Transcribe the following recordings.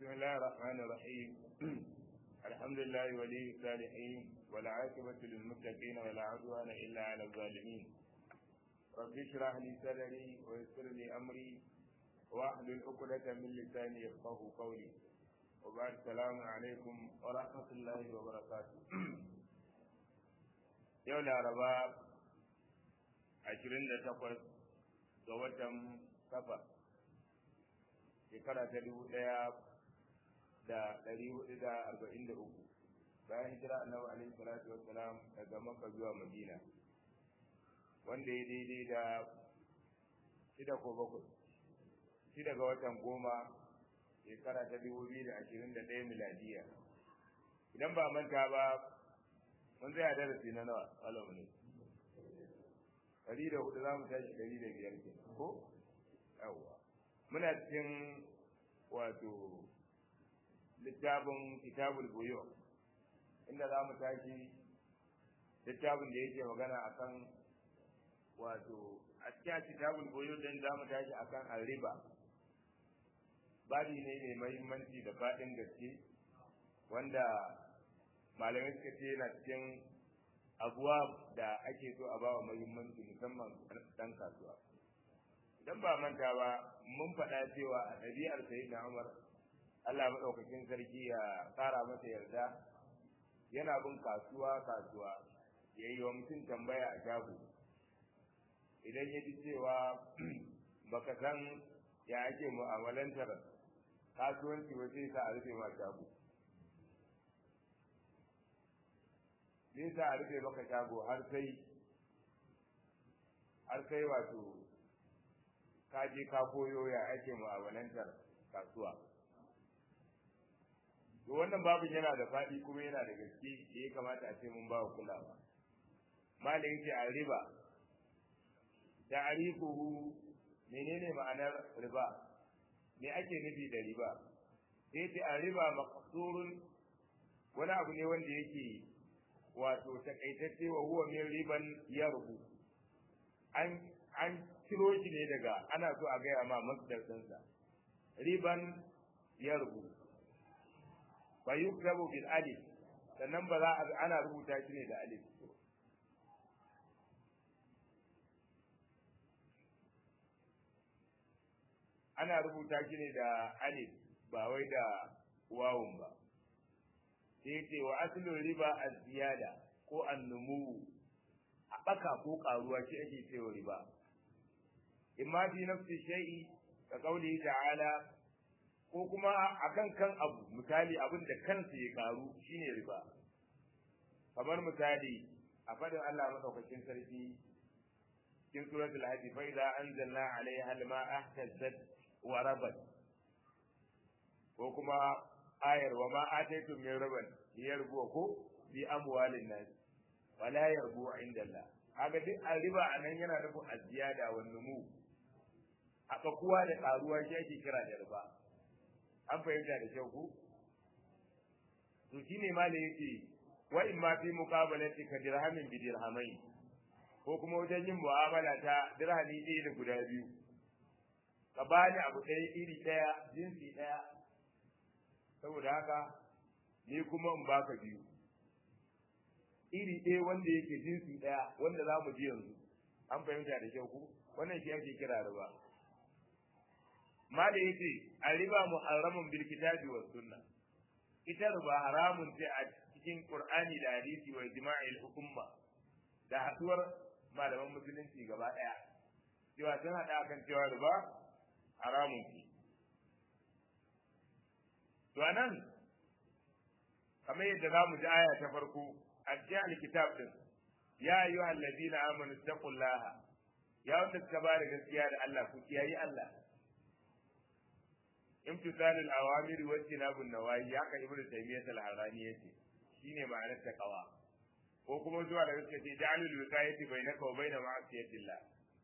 بسم الله الرحمن الرحيم الحمد لله ولي الصالحين والعاقبة للمتقين ولا عدوان إلا على الظالمين رب اشرح لي صدري ويسر لي أمري واحلل عقدة من لساني يفقه قولي وبعد السلام عليكم ورحمة الله وبركاته يوم الأربعاء عشرين takwas ga watan safar shekara ta dubu ɗaya da ɗari hudu da arba'in da uku bayan hijira annabi alaihi salatu wassalam daga makka zuwa madina wanda ya daidai da shida ko bakwai shida ga watan goma shekara ta dubu biyu da ashirin da ɗaya miladiya idan ba manta ba mun zai darasi na nawa alamu ne ɗari da hudu za mu tashi ɗari da biyar ke ko yawwa muna cikin wato littafin kitabul buyo inda za mu tashi littafin da yake magana akan wato a cikin kitabul buyo din za mu tashi akan riba babi ne mai mahimmanci da faɗin gaske wanda malamai suka ce yana cikin abuwa da ake so a bawa mahimmanci musamman dan kasuwa idan ba manta ba mun faɗa cewa a ɗabi'ar sayi na umar allah maɗaukakin sarki ya ƙara masa yarda yana bin kasuwa kasuwa ya yi wa mutum tambaya a shago idan ya ji cewa baka san ya ake mu'amalantar kasuwanci ba sai sa a rufe ma shago zai sa a rufe maka shago har sai har sai wato ka je ka koyo ya ake mu'amalantar kasuwa to wannan babin yana da faɗi kuma yana da gaske da ya kamata a ce mun ba kulawa malin ce a riba ta'rifuhu menene ma'anar riba me ake nufi da riba sai ce a riba maqsurun wani abu ne wanda yake wato takaitacce wa huwa min riban yarbu an an ciro shi ne daga ana so a gaya ma masdar ɗinsa riban yarbu fa yuktabu bil alif sannan ba za a ana rubuta shi ne da alif ana rubuta shi ne da alif ba wai da wawun ba sai ce wa asalin riba a ziyada ko annumu haɓaka ko ƙaruwa shi ake cewa riba imma fi nafsi shay'i ka kauli ta'ala ko kuma akan kan abu misali abin da kansa ya karu shine riba kamar misali a fadin Allah madaukakin sarki cikin suratul hajj fa idza anzalna alaiha al-ma'a ihtazzat wa rabat ko kuma ayar wa ma ataitum min riban liyarbu ko bi amwalin nas wala yarbu inda Allah kaga duk riba anan yana nufin aziyada wa numu haka kuwa da karuwa shi ake kira da riba an fahimta da kyau ku to shine ma da yake wa in ma fi muqabalati ka dirhamin bi dirhamai ko kuma wajen yin mu'amala ta dirhami ɗaya da guda biyu ka bani abu ɗaya iri ɗaya jinsi ɗaya saboda haka ni kuma in baka biyu iri ɗaya wanda yake jinsi ɗaya wanda za mu ji yanzu an fahimta da kyau ku wannan shi ake kira riba ma da yace riba muharramun bil kitabi was sunna ita riba haramun ce a cikin qur'ani da hadisi wa ijma'il umma da haduwar malaman musulunci gaba ɗaya cewa sun haɗa kan cewa riba haramun ce to anan kamar yadda za mu ji aya ta farko a cikin alkitab din ya ayyuha allazina amanu taqullaha ya wanda suka ba da gaskiya da Allah ku kiyayi Allah imtisalul awamiri wa tinabun nawahi haka ibnu taymiyyah al-harani yace shine ma'anar taqwa ko kuma zuwa da gaskiya ce ja'alul wiqayati bainaka wa baina ma'asiyatillah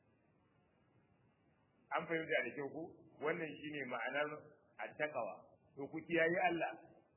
an fahimta da kyau ko wannan shine ma'anar at-taqwa to ku kiyayi Allah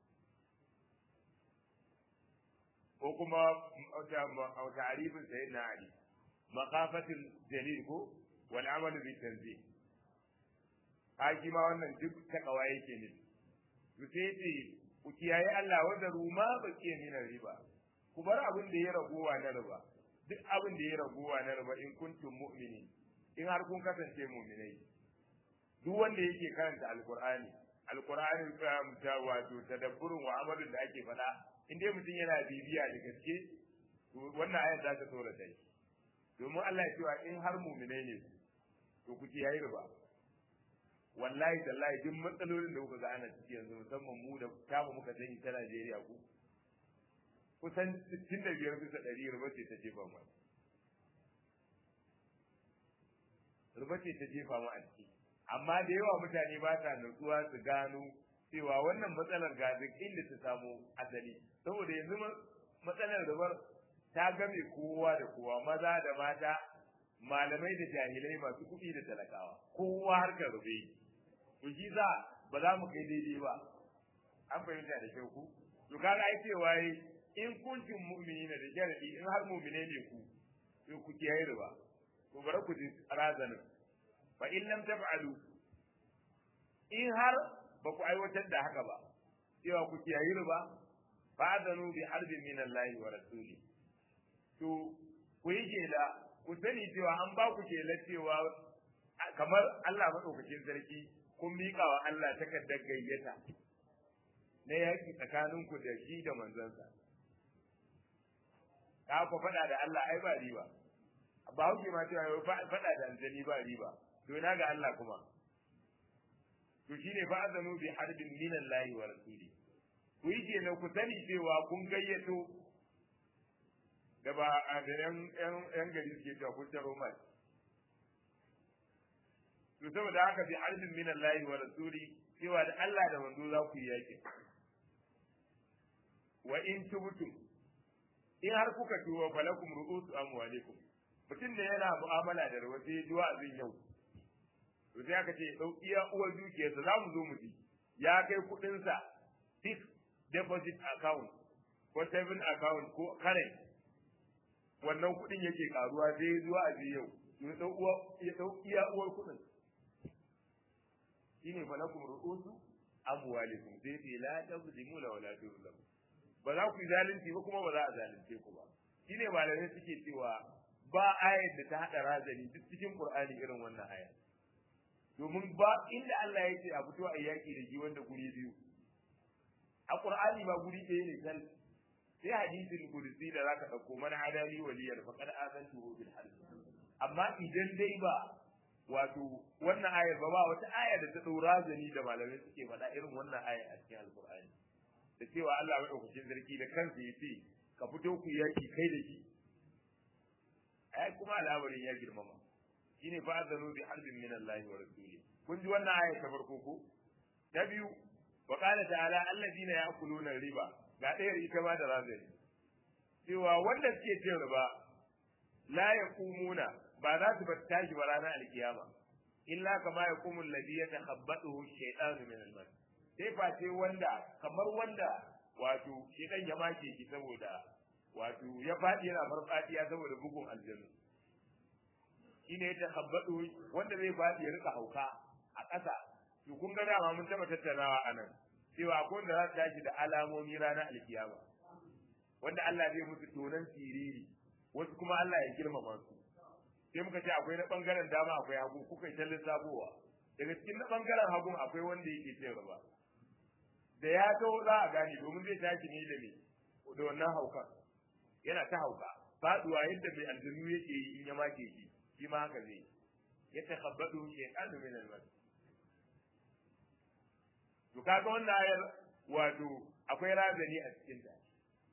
ko kuma ta'arifin sayyidina Ali maqafatul jalil ko wal amalu bi tanzih haji ma wannan duk takawa yake ne to sai ce ku kiyaye Allah wanda ruma ba ke mina riba ku bar abin da ya ragowa na riba duk abin da ya ragowa na riba in kuntum mu'mini in har kun kasance mu'minai duk wanda yake karanta alqur'ani alqur'ani ta wato tadabburin wa amalin da ake faɗa in dai mutum yana bibiya da gaske to wannan ayat za ta tsora ta domin Allah ya cewa in har mu'minai ne to ku kiyaye riba wallahi tallahi duk matsalolin da kuka ga ana ciki yanzu musamman mu da tamu muka sani ta Najeriya ku kusan 65 bisa ɗari riba ce ta jefa mu riba ce ta jefa mu a ciki amma da yawa mutane ba sa nutsuwa su gano cewa wannan matsalar ga duk inda ta samu asali saboda yanzu matsalar ribar ta game kowa da kowa maza da mata malamai da jahilai masu kuɗi da talakawa kowa harkar rube ku shi za ba za mu kai daidai ba an fahimta da kyau ku to kaga ai cewa in kuntum mu'minina da sharadi in har mu'mine ne ku to ku kiyaye riba to bare ku ji razanin fa in lam taf'alu in har ba ku aiwatar da haka ba cewa ku kiyaye riba fa'adanu bi harbin min Allah wa rasuli to ku yi kela ku sani cewa an ba ku kela cewa kamar Allah madaukakin sarki kun miƙa wa Allah takardar gayyata na yaƙi tsakaninku da shi da manzansa ka ku faɗa da Allah ai ba riba ba hauke ma cewa faɗa da aljani ba riba to ina ga Allah kuma to shine fa azanu bi harbin min Allah wa rasuli ku yi kenan ku sani cewa kun gayyato da ba a da yan yan gari suke cewa kun taro mai to saboda haka bi harbin min Allah wa rasuli cewa da Allah da manzo za ku yi yaki wa in tubtum in har kuka tuwa falakum ru'usu amwalikum mutum da yana mu'amala da rawa sai duwa azin yau to sai aka ce dau iya uwar dukiyarsa za mu zo mu ji ya kai kuɗin sa fixed deposit account ko saving account ko current wannan kuɗin yake karuwa sai zuwa azin yau to dau uwa ya dau iya uwar kuɗin shine falakum ru'usu amwalikum sai ce la tazlimu la wala tuzlamu ba za ku yi zalunci ba kuma ba za a zalunce ku ba shine malamai suke cewa ba ayar da ta hada razani duk cikin qur'ani irin wannan aya domin ba inda Allah ya ce a fito a yaki da shi wanda guri biyu a qur'ani ba guri ɗaya ne kal sai hadisin qudsi da zaka dauko man hadani waliyar faqad azantu bil harb amma idan dai ba wato wannan ayar ba ba wata aya da ta dau razani da malamai suke faɗa irin wannan aya a cikin alqur'ani da cewa Allah maɗaukakin sarki da kansa ya ce ka fito ku yaki kai da shi ai kuma al'amarin ya girmama shine fa azanu bi harbin min Allah wa rasuli kun ji wannan aya ta farko ko ta biyu wa qala ta'ala alladina ya'kuluna riba ga ɗayar ita ma da razani cewa wanda suke cin riba la yaqumuna ba za su bar tashi ba ranar alkiyama illa kama yaqumu alladhi yatakhabbathu shaytanu min al-mas sai face wanda kamar wanda wato shi dan ya make shi saboda wato ya faɗi yana farfadiya saboda bugun aljanu shine ya takhabbadu wanda zai faɗi ya rika hauka a ƙasa to kun ga dama mun taba tattaunawa anan cewa akwai wanda za su tashi da alamomi ranar alkiyama wanda Allah zai musu tonan siriri wasu kuma Allah ya girmama su sai muka ce akwai na bangaren dama akwai hagu kuka yi ta lissafowa daga cikin na bangaren hagun akwai wanda yake cin riba da ya taho za a gane domin zai tashi ne da me da wannan hauka yana ta hauka faduwa yadda mai aljanu yake yi in ya make shi shi ma haka zai ya takhabbadu shaytanu min al-mas to kaga wannan ayar wato akwai razani a cikin ta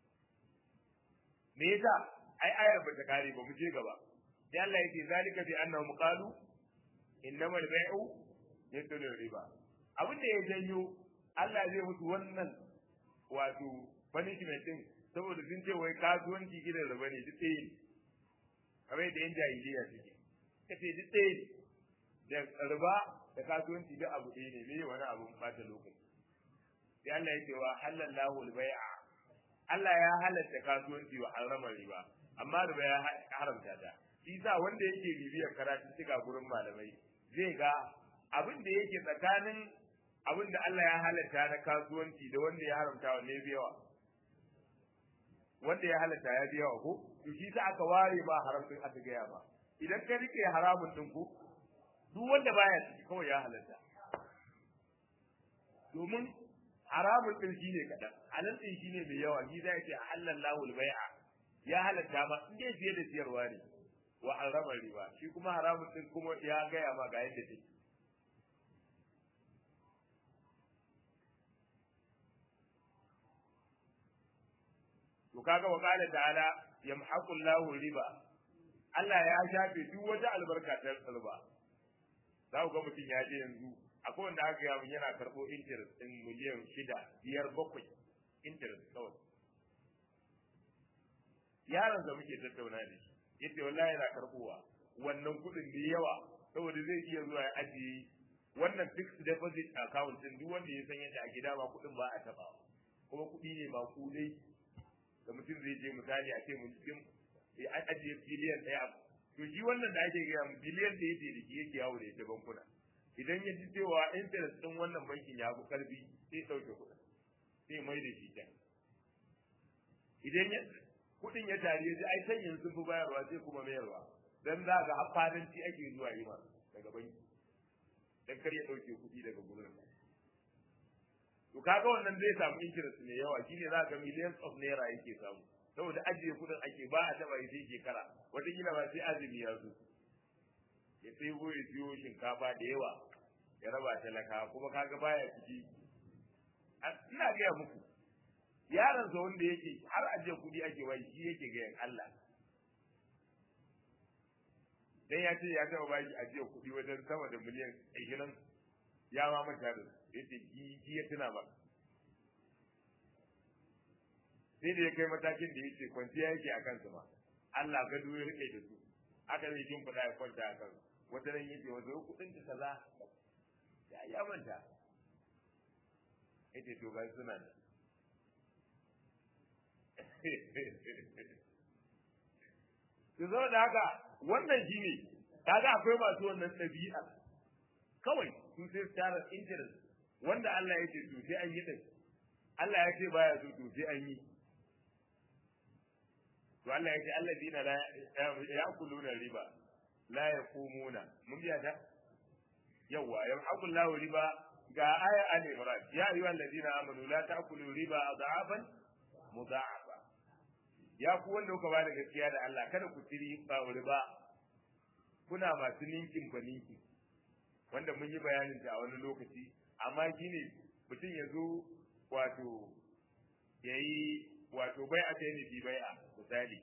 me yasa ai ayar ba ta kare ba mu je gaba sai Allah yake zalika bi annahum qalu innamal bai'u yadullu riba abin da ya janyo Allah zai mutu wannan wato punishment din saboda sun ce wai kasuwanci gidan riba ne duk ɗaya ne kamar yadda yan jahiliya suke kace duk ɗaya ne da riba da kasuwanci duk abu ɗaya ne me wani abu bata lokaci sai Allah ya ce wa halallahu al-bai'a Allah ya halatta kasuwanci wa harama riba amma riba ya haramta ta shi sa wanda yake bibiyar karatu cika gurin malamai zai ga abin da yake tsakanin abin da Allah ya halatta na kasuwanci da wanda ya haramta wa ne biyawa wanda ya halatta ya biyawa ko to shi ta aka ware ba haramcin aka gaya ba idan ka rike haramun din ko duk wanda baya ciki kawai ya halatta domin haramun din shine kadan halal din shine mai yawa shi zai ce halallahu al-bai'a ya halatta ma in dai fiye da siyarwa ne wa harama riba shi kuma haramun din kuma ya gaya ma ga yadda take to kaga wa qala ta'ala yamhaqu Allahu riba Allah ya shafe duk wata albarka ta riba za ku ga mutum ya je yanzu akwai wanda aka yawo yana karɓo interest ɗin miliyan shida biyar bakwai interest kawai yaron da muke tattauna da shi yace wallahi yana karɓowa wannan kuɗin da yawa saboda zai iya zuwa ya ajiye wannan fixed deposit account ɗin duk wanda ya san yadda a gida ba kuɗin ba a taɓa kuma kuɗi ne ba kudai da mutum zai je misali a ce mutum ya ajiye biliyan ɗaya to shi wannan da ake gaya biliyan da yake da shi yake yawo da ita bankuna idan ya ji cewa interest ɗin wannan bankin ya fi ƙarfi sai ɗauke kuɗin sai mai da shi can idan ya kuɗin ya tare ya ji ai can yanzu sun fi bayarwa sai kuma mayarwa dan za ga fadanci ake zuwa yi ma daga banki dan kar ya ɗauke kuɗi daga gurin to kaga wannan zai samu interest mai yawa shine za ga millions of naira yake samu saboda ajiye kudin ake ba a taba sai shekara wataƙila ba sai azumi ya zo ya sai ya siyo shinkafa da yawa ya raba talaka kuma kaga baya ciki ina gaya muku yaron sa wanda yake har ajiye kudi ake bai shi yake gayan Allah dan ya ce ya taba baki ajiye kudi wajen sama da miliyan 20 ya ma manta da yace ki ya tuna ba sai da ya kai matakin da yace kwanciya yake a kansu ma Allah gado ya rike da su aka zai jin fada ya kwanta a kansu wata ran yace wato kudin ka kaza ya ya manta yace to ga suna da to zo da haka wannan shine kaga akwai masu wannan ɗabi'a kawai su sai su tara interest wanda Allah ya ce to sai an yi din Allah ya ce baya so to sai an yi to Allah ya ce alladina la ya'kuluna riba la yaqumuna mun biya ta yawa yamhaqullahu riba ga aya al-imran ya ayyuhal ladina amanu la ta'kulu riba adhafan mudha'afa ya ku wanda kuka bada gaskiya da Allah kada ku tiri ba riba kuna masu ninkin ba ninkin wanda mun yi bayanin ta a wani lokaci amma shine mutum ya zo wato ya yi wato bai a kai bi bai a misali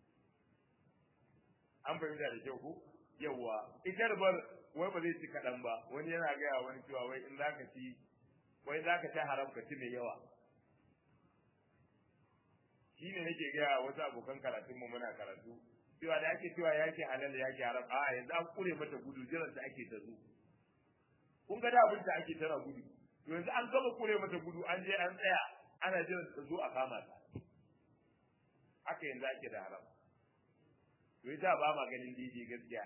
an fahimta da kyau ko yawa ita bar wai ba zai ci kaɗan ba wani yana gaya wani cewa wai in zaka ci wai zaka ci haram ka ci mai yawa shi ne nake gaya wasu abokan karatunmu muna karatu cewa da ake cewa yake halal yake haram a yanzu an kure mata gudu jiran ta ake ta zo kun ga da abin da ake tana gudu to yanzu an gama kure mata gudu an je an tsaya ana jiran ta zo a kama ta haka yanzu ake da haram to ita ba ma ganin daidai gaskiya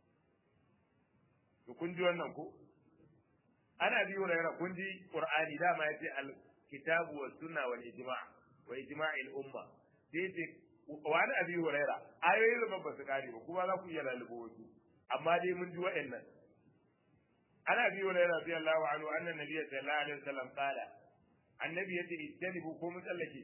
to kun ji wannan ko ana bi wa kun ji qur'ani dama yace al kitabu was sunna wal ijma' wa ijma'il umma sai ce wani abi huraira ayoyi da ba su kare ba kuma za ku iya lalubo wasu amma dai mun ji wa'annan ana abi huraira radiyallahu anhu anna nabiyya sallallahu alaihi wasallam qala annabi yace ijtanibu ko mun tsallake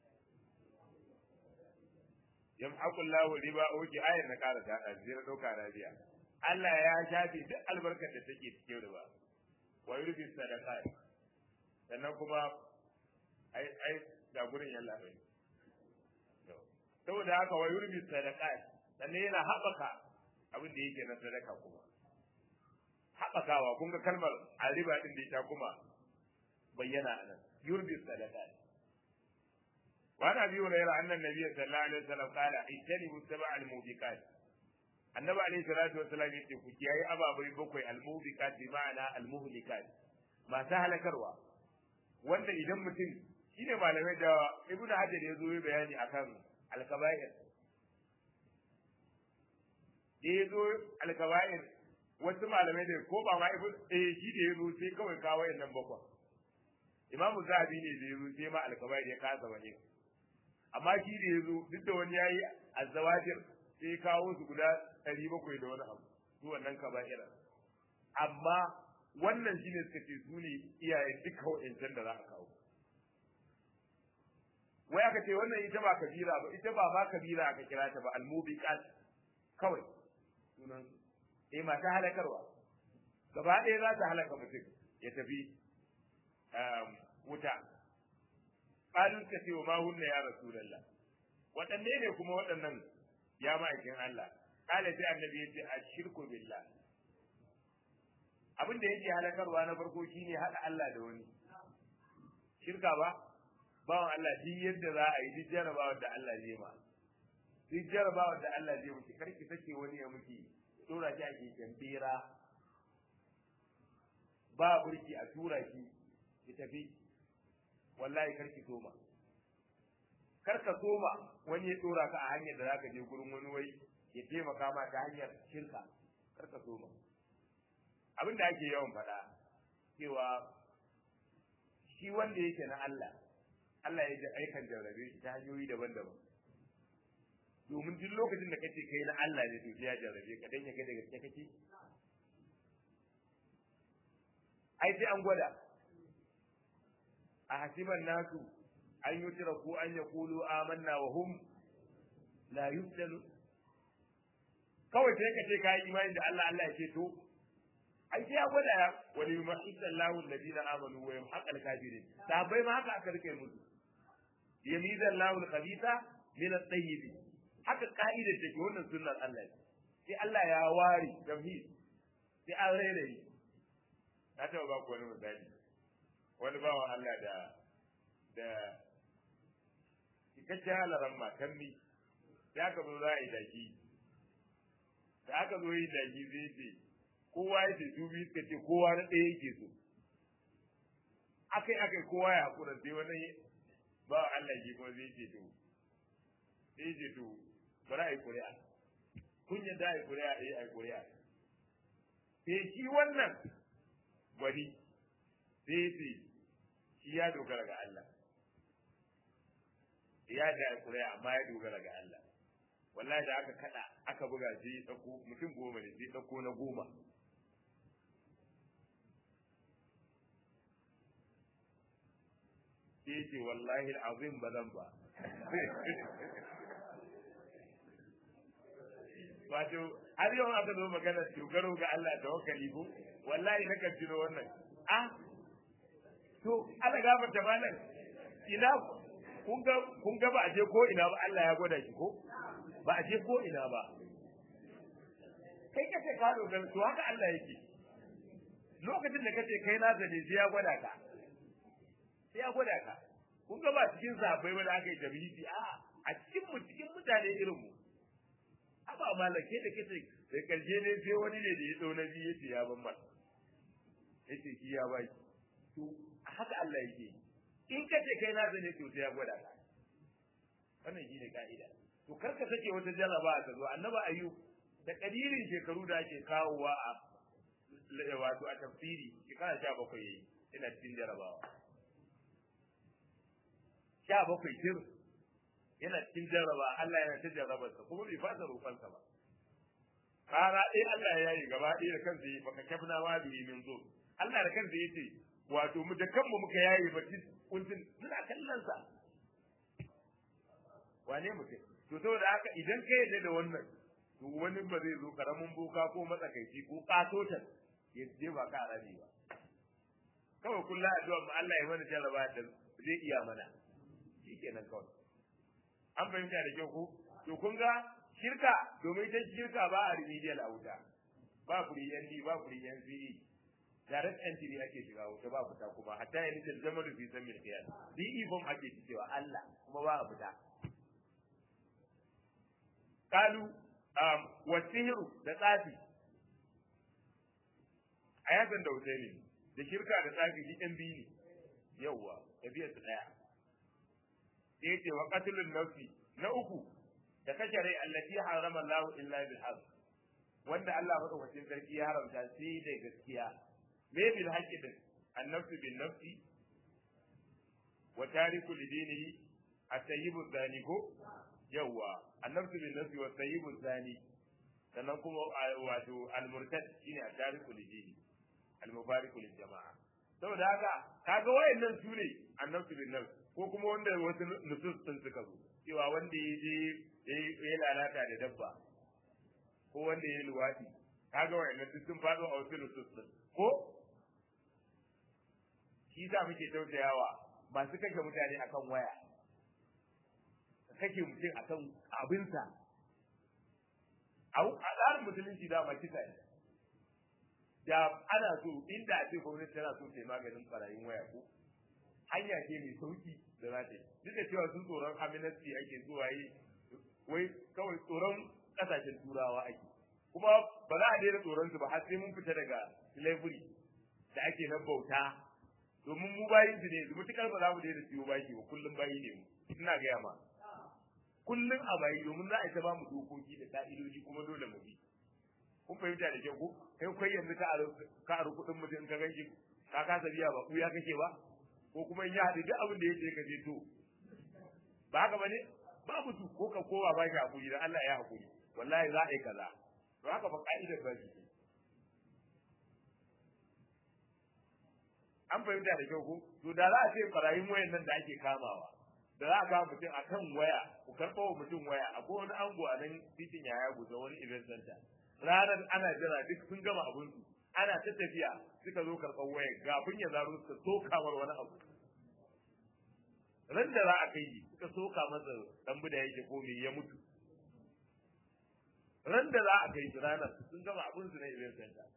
yamhaqu Allahu riba oke ayar na kara ta zira dauka rabiya Allah ya shafe duk albarkar da take cikin riba wa yurbi sadaqat sannan kuma ai ai da gurin yalla bai saboda haka wa yurbi sadaqat sannan yana haɓaka abin da yake na sadaka kuma haɓakawa kun ga kalmar a riba din da ita kuma bayyana anan yurbi sadaqat وعن ابي هريره ان النبي صلى الله عليه وسلم قال اجتنبوا السبع الموبقات annabi alayhi salatu wasalam yace ku kiyaye ababai bakwai almubiqat bi ma'ana almuhlikat masu halakarwa wanda idan mutum shine malamai da ibnu hajar ya zo bayani akan alkaba'ir da ya zo alkaba'ir wasu malamai da ko ba ma ibn eh shi da yazo sai kawai kawo nan bakwa imamu zahabi ne da yazo sai ma alkabair ya kasa bane amma shi da yazo duk da wani yayi azawajir sai ya kawo su guda 700 da wani abu su wannan kaba'ira amma wannan shine suka ce su ne iyaye duka wa'ancan da za a kawo wai aka ce wannan ita ba kabira ba ita ba ma kabira aka kira ta ba almubiqat kawai sunan eh mata halakarwa gaba ɗaya za ta halaka mutum ya tafi wuta qalu ka ce ma hunna ya rasulullah waɗanne ne kuma waɗannan ya ma'aikin Allah kala sai annabi ya ce ashirku billah abin da yake halakarwa na farko shine hada Allah da wani shirka ba bawan Allah duk yadda za a yi duk jarabawar da Allah zai ma duk jarabawar da Allah zai miki karki take wani ya miki tura shi a keken bera ba burki a tura shi ki tafi wallahi karki soma kar ka soma wani ya tura ka a hanyar da zaka je gurin wani wai ya taimaka ma ta hanyar shirka kar ka soma abin da ake yawan faɗa cewa shi wanda yake na Allah Allah ya ji aikan jarrabe shi ta hanyoyi daban-daban domin duk lokacin da kace kai na Allah ne to ya jarrabe ka dan ya ga daga gaske kake ai sai an gwada a hasiban nasu an yutira ko an yaqulu amanna wa hum la yuftanu kawai sai ka ce kai imani da Allah Allah ya ce to ai sai ya gwada ya wani yumahisa Allahu alladhina amanu wa yamhaqa al-kafirin sahabbai ma haka aka rike musu yamiza Allahu al-khabitha min at-tayyib haka ka'ida take wannan sunnar Allah sai Allah ya ware tauhid sai an rairayi na taɓa ba ku wani misali wani bawan Allah da da cikakken halaran matan mi ya ka zo za a yi daki da aka zo yi daki zai ce kowa ya ce dubi suka ce kowa na ɗaya yake so akai akai kowa ya haƙura sai wani ba Allah ke kuma zai ce to sai ce to bari a yi ƙuri'a kun yadda a yi ƙuri'a a yi a yi ƙuri'a sai shi wannan gwani sai ce shi ya dogara ga Allah ya da a yi ƙuri'a amma ya dogara ga Allah wallahi da aka kada aka buga sai ya ɗauko mutum goma ne sai ɗauko na goma sai ce wallahi azim ba zan ba wato har yau aka zo magana dogaro ga Allah da wakali ko wallahi na kan tuno wannan ah to Allah gafarta malam ina kun ga kun ga ba a je ko ina ba Allah ya gwada shi ko ba a je ko ina ba kai kace ka dogara to haka Allah yake lokacin da kace kai na zane sai ya gwada ka sai ya gwada ka kun ga ba cikin sahabbai ba da aka yi tabihi a a cikin mu cikin mutane irin mu aba malake da kace sai karshe ne sai wani ne da ya dau nabi yace ya ban masa yace shi ya bai to haka Allah yake in kace kai na zane to sai ya gwada ka wannan shine ka'ida to kar ka sake wata jaraba ta zo annaba ayyub da kadirin shekaru da ake kawowa a wato a tafsiri shekara sha bakwai yayi ina cikin jarabawa sha bakwai tir yana cikin jarraba Allah yana ta jarrabarsa kuma bai fasa roƙonsa ba kara ɗaya Allah ya yi gaba ɗaya da kansa yi baka kafna ma bihi min zo Allah da kansa yace wato mu da kanmu muka yayi ba kuntun muna kallon sa wane mutum to saboda haka idan ka yarda da wannan to wani ba zai zo karamin boka ko matsakaici ko katotan ya je ba ka arabi ba kawai kullum addu'a mu Allah ya mana jarraba da zai iya mana shikenan kawai an fahimta da kyau ko to kun ga shirka domin ita shirka ba a remedial a wuta ba free ND ba free NCE direct entry ake shiga wuta ba fita kuma hatta ya nita zama da fi san mil qiyas DE form ake cewa Allah kuma ba a fita kalu um wa sihru da tsafi a yasan da Husaini da shirka da tsafi shi ɗan biyu ne yawwa tafiyar su ɗaya sai yace wa qatlun nafsi na uku da kashe rai allati harama Allah illa bil haqq wanda Allah madaukakin sarki ya haramta sai da gaskiya me bil haqqi din annafsu bin nafsi wa tariku lidinihi at-tayyibu zani ko yawa annafsu bin nafsi wa tayyibu zani sannan kuma wato al-murtad shine at-tariku lidini al-mufariqu lil jama'a saboda haka kaga wayannan su ne annafsu bin nafsi ko kuma wanda wasu nusus sun suka zo cewa wanda ya je ya lalata da dabba ko wanda ya yi luwaɗi kaga wayannan duk sun faɗo a wasu nusus din ko shi sa muke tausayawa masu kashe mutane akan waya kashe mutum akan abinsa a tsarin musulunci da kisa ne da ana so inda a ce gwamnati tana so ta yi maganin barayin waya ko hanya ce mai sauki da za ta yi duk da cewa sun tsoron aminasti ake zuwa yi wai kawai tsoron kasashen turawa ake kuma ba za a daina tsoron su ba har sai mun fita daga slavery da ake na bauta domin mu bayin su ne yanzu mutukar ba za mu daina siyo baki ba kullum bayi ne mu ina gaya ma kullum a bayi domin za a ta ba mu dokoki da ka'idoji kuma dole mu bi kun fahimta da kyau ko kai kai yanzu ka aro ka aro kuɗin mutum ka ganshi ka kasa biya ba ku ya kake ba ko kuma in ya haɗu duk abin da yake ka je to ba haka bane babu tu ko ka kowa ba shi hakuri dan Allah ya hakuri wallahi za a yi kaza to haka ba ka'idar ba shi an fahimta da kyau ko to da za a ce barayin wayan nan da ake kamawa da za a kama mutum a kan waya ku karɓo wa mutum waya akwai wani ango a nan titin yaya guza wani event center ranar ana jira duk sun gama abin su ana ta tafiya suka zo karɓar waya gafin ya zaro suka soka mar wani abu ran da za a kai suka soka masa dan da yake ko me ya mutu ran da za a kai shi ranar sun gama abin su na event center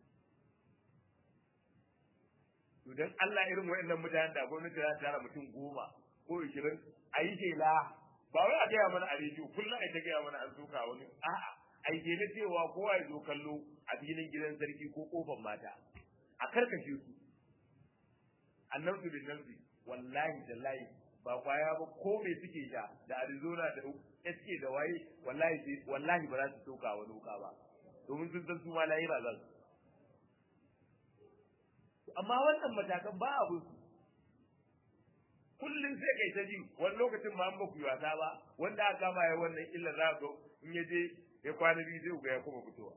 to dan Allah irin wayannan mutanen da gwamnati za ta tara mutum goma ko ishirin a yi shela ba wai a gaya mana a rediyo kullum a ta gaya mana an soka wani a'a a yi shela cewa kowa ya zo kallo a filin gidan sarki ko kofar mata a karkashe su annabtu bin nafsi wallahi da layi ba kwaya ba ko me suke sha da Arizona da SK da waye wallahi wallahi ba za su soka wani wuka ba domin sun san su ma lahira za su amma wannan matakan ba abu kullum sai kai ta ji wani lokacin ma an ba ku wasa ba wanda aka kama ya wannan illa za ga in ya je ya kwana biyu zai ga ya kuma fitowa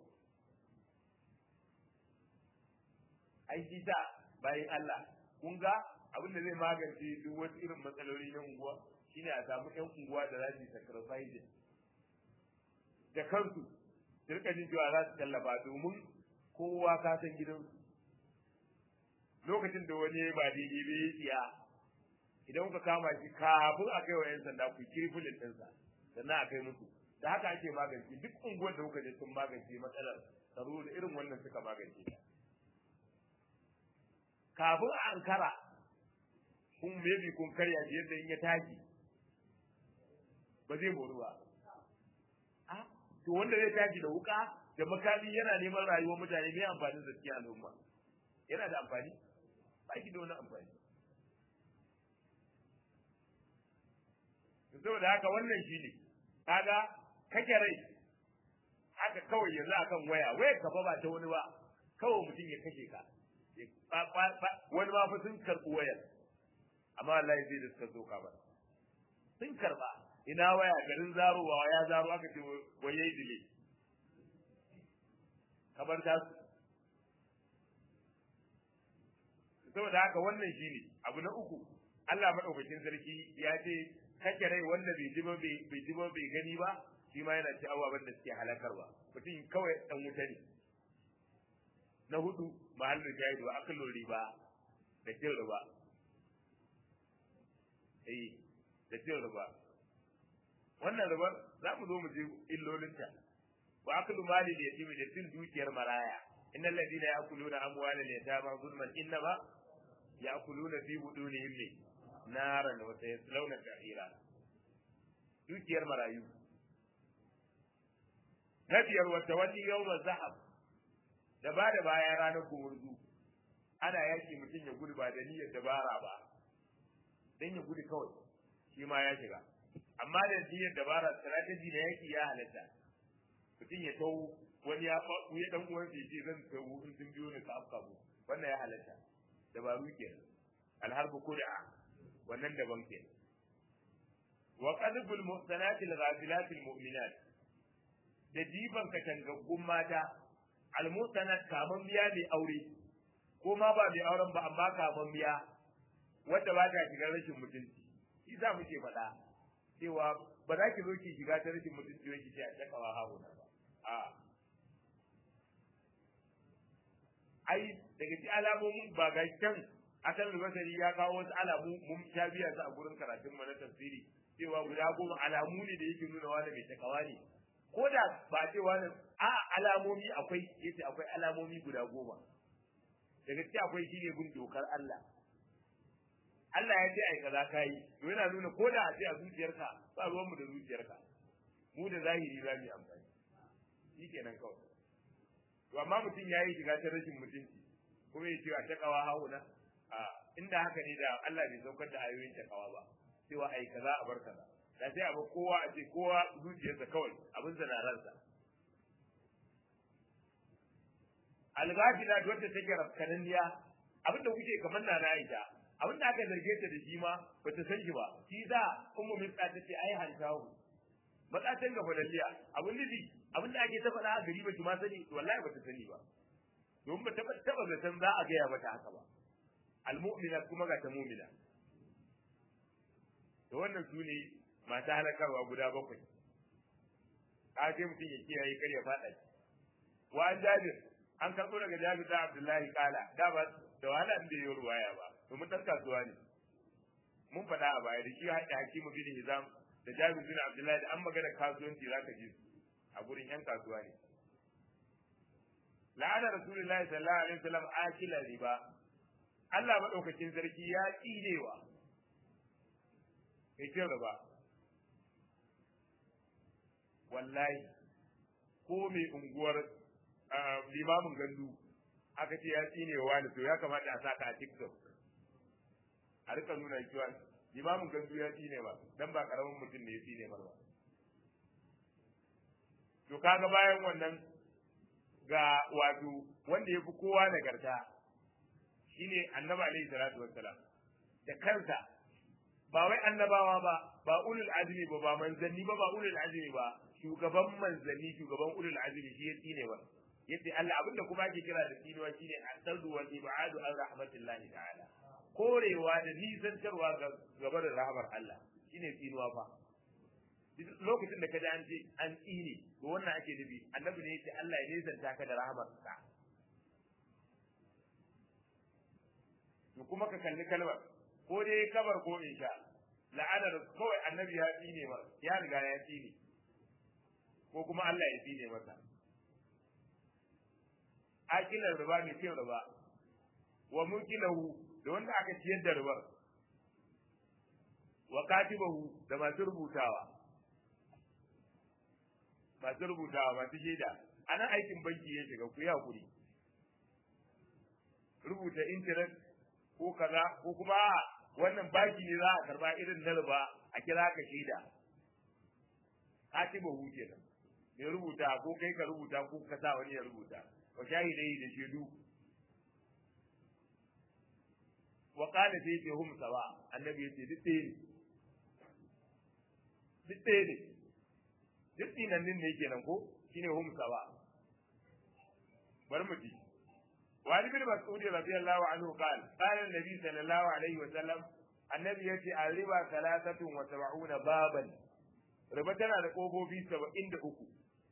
ai shi ta bayan Allah kun ga abin da zai magance duk wasu irin matsaloli na unguwa shine a samu ƴan unguwa da za su sacrifice da kansu su rika jin cewa za su tallafa domin kowa ka san gidansu lokacin da wani ba daidai ba ya tsiya idan kuka kama shi kafin a kai wa 'yan sanda ku kirfulin ɗinsa sannan a kai musu da haka ake magance duk unguwar da kuka je sun magance matsalar tsaro da irin wannan suka magance ta kafin a ankara kun maybe kun karya shi yadda in ya tashi ba zai moru ba a to wanda zai tashi da wuka da makami yana neman rayuwar mutane mai amfanin da cikin al'umma yana da amfani ba shi da wani amfani saboda haka wannan shi ne kaga kake rai haka kawai yanzu akan waya waya ka ba ta wani ba kawai mutum ya kashe ka wani ma fa sun karɓi wayar amma wallahi zai da suka zo ka ba sun karɓa ina waya garin zarowa ya zaro aka ce wai yayi dile kamar ta su saboda haka wannan shine abu na uku Allah madaukakin sarki ya ce kake rai wanda bai ji ba bai ji ba bai gani ba shi ma yana ci ababen da suke halakarwa mutum kawai dan wuta ne na hudu mahallin jahidu wa akalun riba da cin riba eh da cin riba wannan riba za mu zo mu je illolinta wa akalu mali da yatimi da cin dukiyar maraya innal ladina ya'kuluna amwalal yatama zulman innama ya'kuluna fi budunihim ne naran wa sayaslawna sa'ira dukiyar marayu na biyar wa tawalli yawma zahab da ba da baya ranar gumurzu ana yaki mutum ya gudu ba da niyyar dabara ba dan ya gudu kawai shi ma ya shiga amma da niyyar dabara strategy na yaki ya halatta mutum ya tau wani ya faɗu ya dan uwan sai ce zan tau in sun biyo ni ka afka mu wannan ya halatta dabaru kenan alharbu kud'a wannan daban kenan wa qadbul muhsanati al-ghafilat al-mu'minat da diban katangaggun mata al-muhsanat kaman biya mai aure ko ma ba mai auren ba amma kaman biya wanda ba ta shiga rashin mutunci shi za mu ce faɗa cewa ba za ki zo ki shiga ta rashin mutunci wai ki ce a takawa hauna ba a ai daga ci alamomin ba ga can akan albasari ya kawo wasu alamu mun sha biya su a gurin karatun mu na tafsiri cewa guda goma alamu ne da yake nuna wani mai takawa ne ko da ba ce wani a alamomi akwai yace akwai alamomi guda goma daga ci akwai shine bin dokar Allah Allah ya ce ai kaza kai to yana nuna ko da a ce a zuciyarka ba ruwan mu da zuciyarka mu da zahiri za mu yi amfani shikenan kawai to amma mutum ya yi shiga ta rashin mutunci kuma ya ce a takawa hauna a inda haka ne da Allah bai saukar da ayoyin takawa ba cewa ai kaza a bar kaza da sai a bar kowa a ce kowa zuciyarsa kawai abin sa na ransa algafila wadda take rafkananniya abin da kuke kamar na Aisha abin da aka zarge ta da shi ma bata san shi ba shi za ummu mitsa ta ce ai hantahu matsatan ga fadalliya abin da abin da ake ta faɗa a gari ba ki ma sani wallahi bata sani ba domin ba taɓa taɓa zaton za a gaya mata haka ba almu'mina kuma ga ta mu'mina to wannan su ne masu halakarwa guda bakwai ka ce mutum ya kiyaye kar ya faɗa wa an jabir an karɓo daga jabir da abdullahi kala da ba da wahala inda ya ruwaya ba domin ɗan kasuwa ne mun faɗa a baya da shi haɗe hakimu bin hizam da jabir bin abdullahi da an magana kasuwanci za ka ji su a gurin yan kasuwa ne la'ana rasulullahi sallallahu alaihi wasallam akila riba Allah madaukakin sarki ya tsinewa kai ce riba wallahi ko mai unguwar limamin gandu aka ce ya tsinewa ne to ya kamata a saka a TikTok a rika nuna cewa limamin gandu ya tsine ba dan ba karamin mutum ne ya tsine ba to kaga bayan wannan ga wato wanda yafi kowa nagarta shine annabi alaihi salatu wassalam da kansa ba wai annabawa ba ba ulul azmi ba ba manzanni ba ba ulul azmi ba shugaban manzanni shugaban ulul azmi shi ya tsine ba yace Allah abinda kuma ake kira da tsinewa shine asadu wal ibadu an rahmatillahi ta'ala korewa da nisantarwa ga gaba da rahmar Allah shine tsinuwa fa lokacin da ka ji an ce an tsine to wannan ake nufi annabi ne yace Allah ya nisanta ka da rahmarsa to kuma ka kalli kalmar ko dai kabar ko insha la'anar kawai annabi ya tsine ba ya riga ya tsine ko kuma Allah ya tsine masa akilar riba mai cin riba wa mukilahu da wanda aka ciyar da ribar wa katibahu da masu rubutawa masu rubutawa masu shaida ana aikin banki ya shiga ku yi hakuri rubuta intanet ko kaza ko kuma wannan baki ne za a karba irin na riba a kira ka shaida katibahu kenan mai rubuta ko kai ka rubuta ko ka sa wani ya rubuta wa shahidai da shaidu wa qala fi hum sawa annabi yace duk ɗaya ne duk ɗaya ne duk dinan din ne kenan ko shine hum sawa bar mu ji wa ali bin mas'ud radiyallahu anhu qala qala an-nabi sallallahu alaihi wa sallam annabi yace al-riba thalathatun wa sab'una baban riba tana da kofofi 73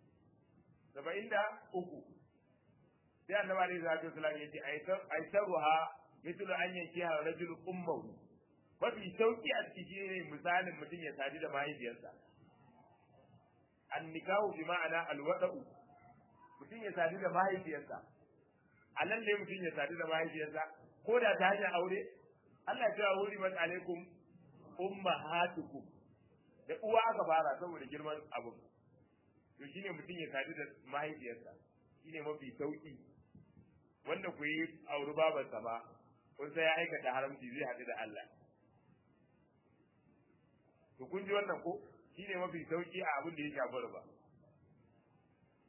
73 sai annabi alaihi salatu wasallam yace aitaruha mithlu an yankiha rajul ummuhu mafi sauki a ciki ne misalin mutum ya sadu da mahaifiyarsa annikahu bi ma'ana alwada'u mutum ya sadu da mahaifiyarsa a nan ne mutum ya sadu da mahaifiyarsa ko da ta hanyar aure Allah ya cewa wuri man alaikum ummahatukum da uwa aka fara saboda girman abu to shine mutum ya sadu da mahaifiyarsa shine mafi sauki wanda ku yi auri babarsa ba kun sai ya aikata haramci zai haɗu da Allah to kun ji wannan ko shine mafi sauki a abin da ya shafi riba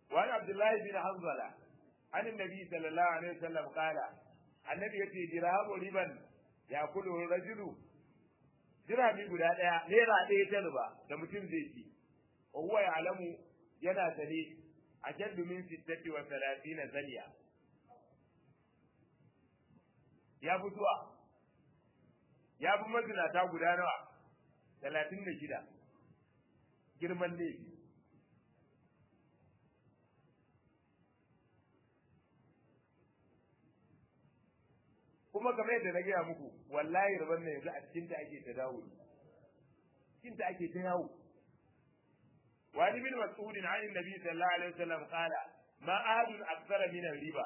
wa abdullahi bin hanzala an annabi sallallahu alaihi wasallam qala annabi yace dirhamu riban ya kulu rajulu dirhami guda daya naira ɗaya ta riba da mutum zai ci wa huwa ya'lamu yana sane ashaddu min sittati wa thalathina zaniya ya fi zuwa ya fi mazinata guda nawa talatin da shida girman laifi kuma kamar yadda na gaya muku wallahi rabon nan yanzu a cikin ta ake ta dawo cikin ta ake ta yawo wani bin mas'udin an nabi sallallahu alaihi wasallam qala ma ahadun akthara min riba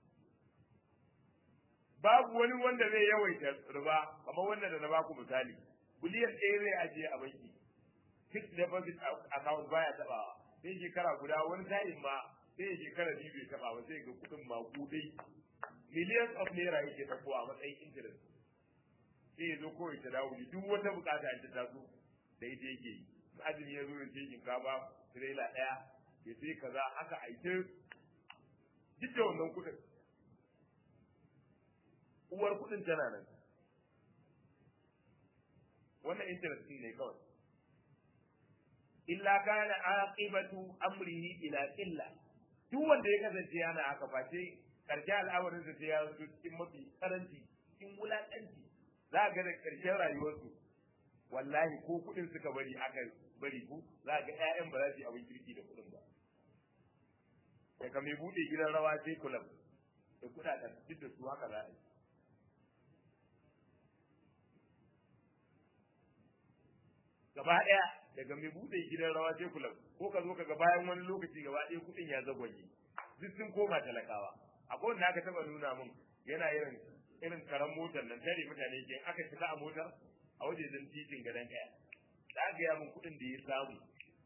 babu wani wanda zai yawaita riba kamar wanda da na baku misali biliyan ɗaya zai ajiye a banki fixed deposit account baya tabawa sai shekara guda wani sa'in ma sai shekara biyu bai taba ba sai ga kuɗin makudai millions of naira yake tafo a matsayin interest sai ya zo kawai ta dawo duk wata bukata ta taso da ita yake yi azumi ya zo ya ce shinkafa tirela ɗaya ya sai kaza haka a ita duk da wannan kuɗin uwar kuɗin tana nan wannan interest ne kawai illa kana aqibatu amrihi ila illa duk wanda ya kasance yana haka ba sai karshe al'amarin sa sai ya zo cikin mafi karanci cikin wulakanci za ga da karshen rayuwarsu wallahi ko kuɗin suka bari aka bari ku za ga ƴaƴan ba za su yi abin kirki da kuɗin ba daga mai buɗe gidan rawa sai kulab da kuɗaɗen duk da su haka za a yi gaba ɗaya daga mai buɗe gidan rawa sai kula ko ka zo ka ga bayan wani lokaci gaba ɗaya kuɗin ya zagwaje duk sun koma talakawa akwai wanda aka taɓa nuna min yana irin irin karan motar nan tare mutane ke aka shiga a motar a waje zan titin gadon ɗaya da aka yi min kuɗin da ya samu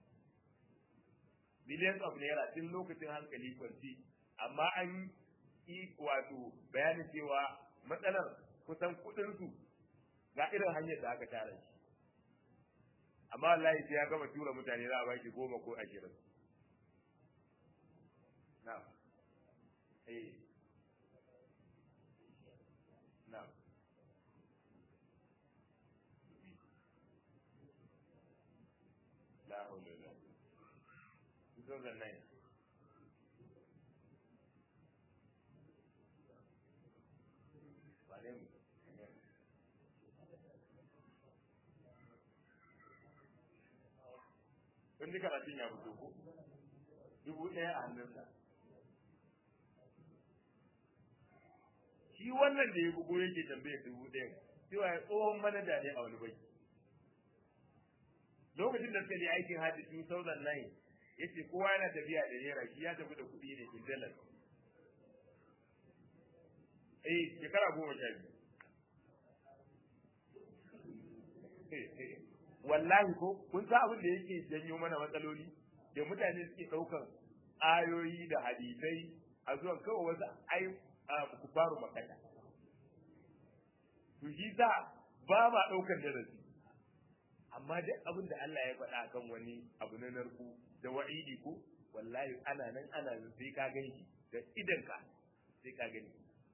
millions of naira tun lokacin hankali kwanci amma an yi wato bayanin cewa matsalar kusan kuɗinsu ga irin hanyar da aka tara shi amma wallahi sai ya gama tura mutane za a ba shi goma ko ashirin na eh na la hawla la kusan zan nan wane mu kun ji karatun ya fito ko dubu ɗaya a hannunsa shi wannan da ya bugo yake tambaye dubu ɗaya cewa ya tsohon manaja ne a wani bai lokacin da suka je aikin hajji 2009 yace kowa yana tafiya da naira shi ya tafi da kuɗi ne in dalar eh shekara goma sha biyu wallahi ko kun san abin da yake janyo mana matsaloli da mutane suke ɗaukan ayoyi da hadisai a zuwa kawai wasu ai ku faru makata to shi sa ba ma ɗaukan darasi amma duk abin da Allah ya faɗa kan wani abu na narku da wa'idi ko wallahi ana nan ana nan sai ka gani da idanka sai ka gani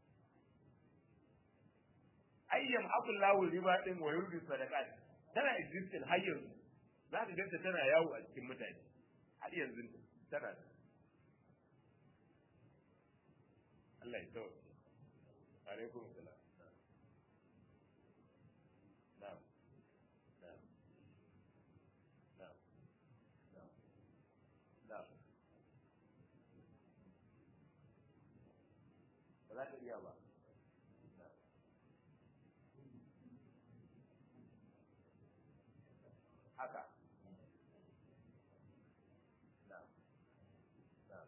ayyam aqullahu riba din wa yurbi sadaqat tana existing har yanzu za ka ganta tana yawo a cikin mutane har yanzu tana Allah ya tsawo alaikum salam na'am na'am na'am na'am na'am ba za ka iya ba haka na'am na'am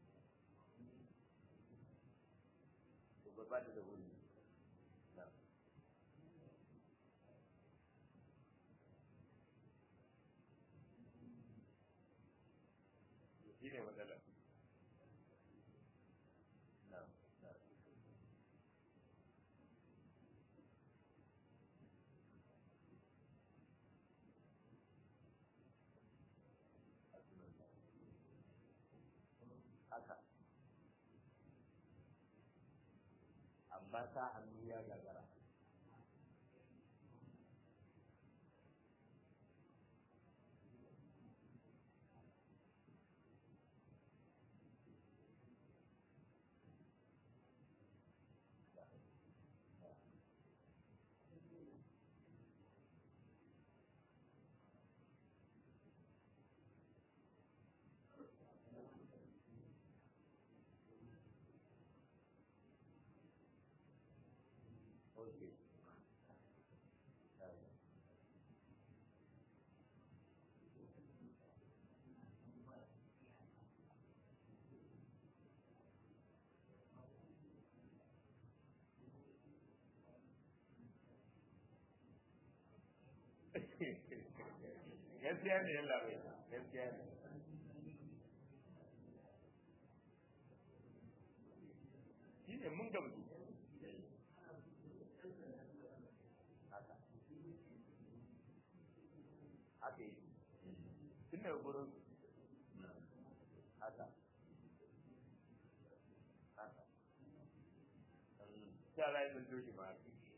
to ba ba da wuri na'am shi ne matsalar na'am na'am amma sa hannu ya gagara Okay. gaskiya ne yalla bai gaskiya ne shi ne mun gamsu haka haka yi tun daga gurin haka haka ya za yi sun toshi ma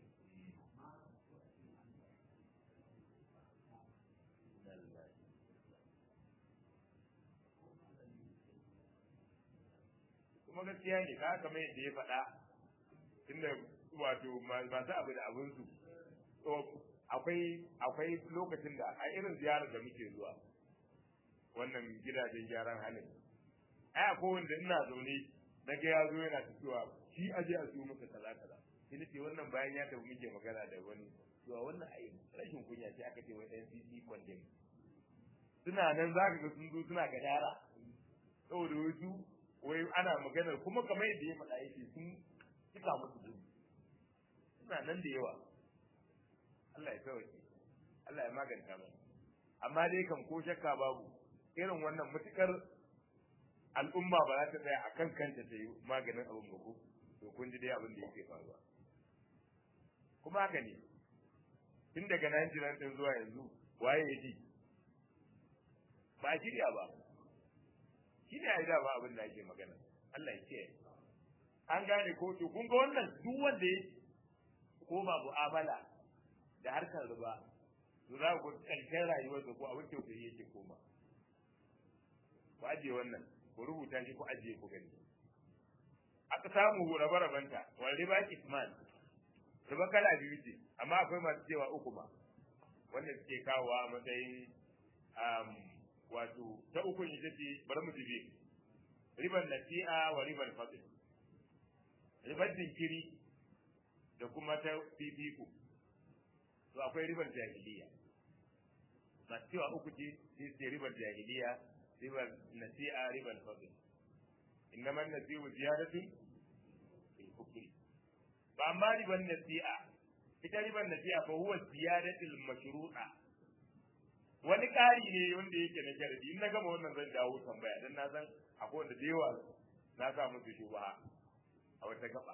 kuma gaskiya ne ka kamar yadda ya faɗa tunda wato masu abu da abinsu akwai akwai lokacin da a irin ziyarar da muke zuwa wannan gidajen gyaran halin ai akwai wanda ina zaune na ga ya zo yana cewa shi aje a siyo masa kaza kaza sai ce wannan bayan ya tafi muke magana da wani cewa wannan ai rashin kunya ce aka ce wai NCC condemn suna nan za ka ga sun zo suna gadara saboda wasu wai ana maganar kuma kamar yadda ya faɗa yake sun cika musu gudu suna nan da yawa Allah ya sauke Allah ya maganta mu amma dai kan ko shakka babu irin wannan mutukar al'umma ba za ta tsaya a kan kanta ta yi maganin abin ba ko to kun ji dai abin da yake faruwa kuma haka ne tun daga nan jiran din zuwa yanzu waye ya ji ba a shirya ba shi ne a yi dama abin da ake magana Allah ya kiyaye an gane ko to kun ga wannan duk wanda ya koma mu'amala da harkar riba to za ku karshen rayuwar da ko abin tausayi yake koma ku ajiye wannan ku rubuta shi ku ajiye ku gani aka samu rabe-rabenta wal riba isman riba kala biyu ce amma akwai masu cewa uku ma wanda suke kawo a matsayin wato ta uku ita ce bari mu jibe riban nasi'a wa riban fadl riban jinkiri da kuma ta fifiko to akwai riban jahiliya masu cewa uku ce sai ce riban jahiliya riban nasi'a riban fadl innama nasi'u ziyadatun fil kufri ba amma riban nasi'a ita riban nasi'a fa huwa ziyadatul mashru'a wani ƙari ne wanda yake na sharadi in na gama wannan zan dawo tambaya dan na san akwai wanda da yawa na sa musu shubha a wata gaba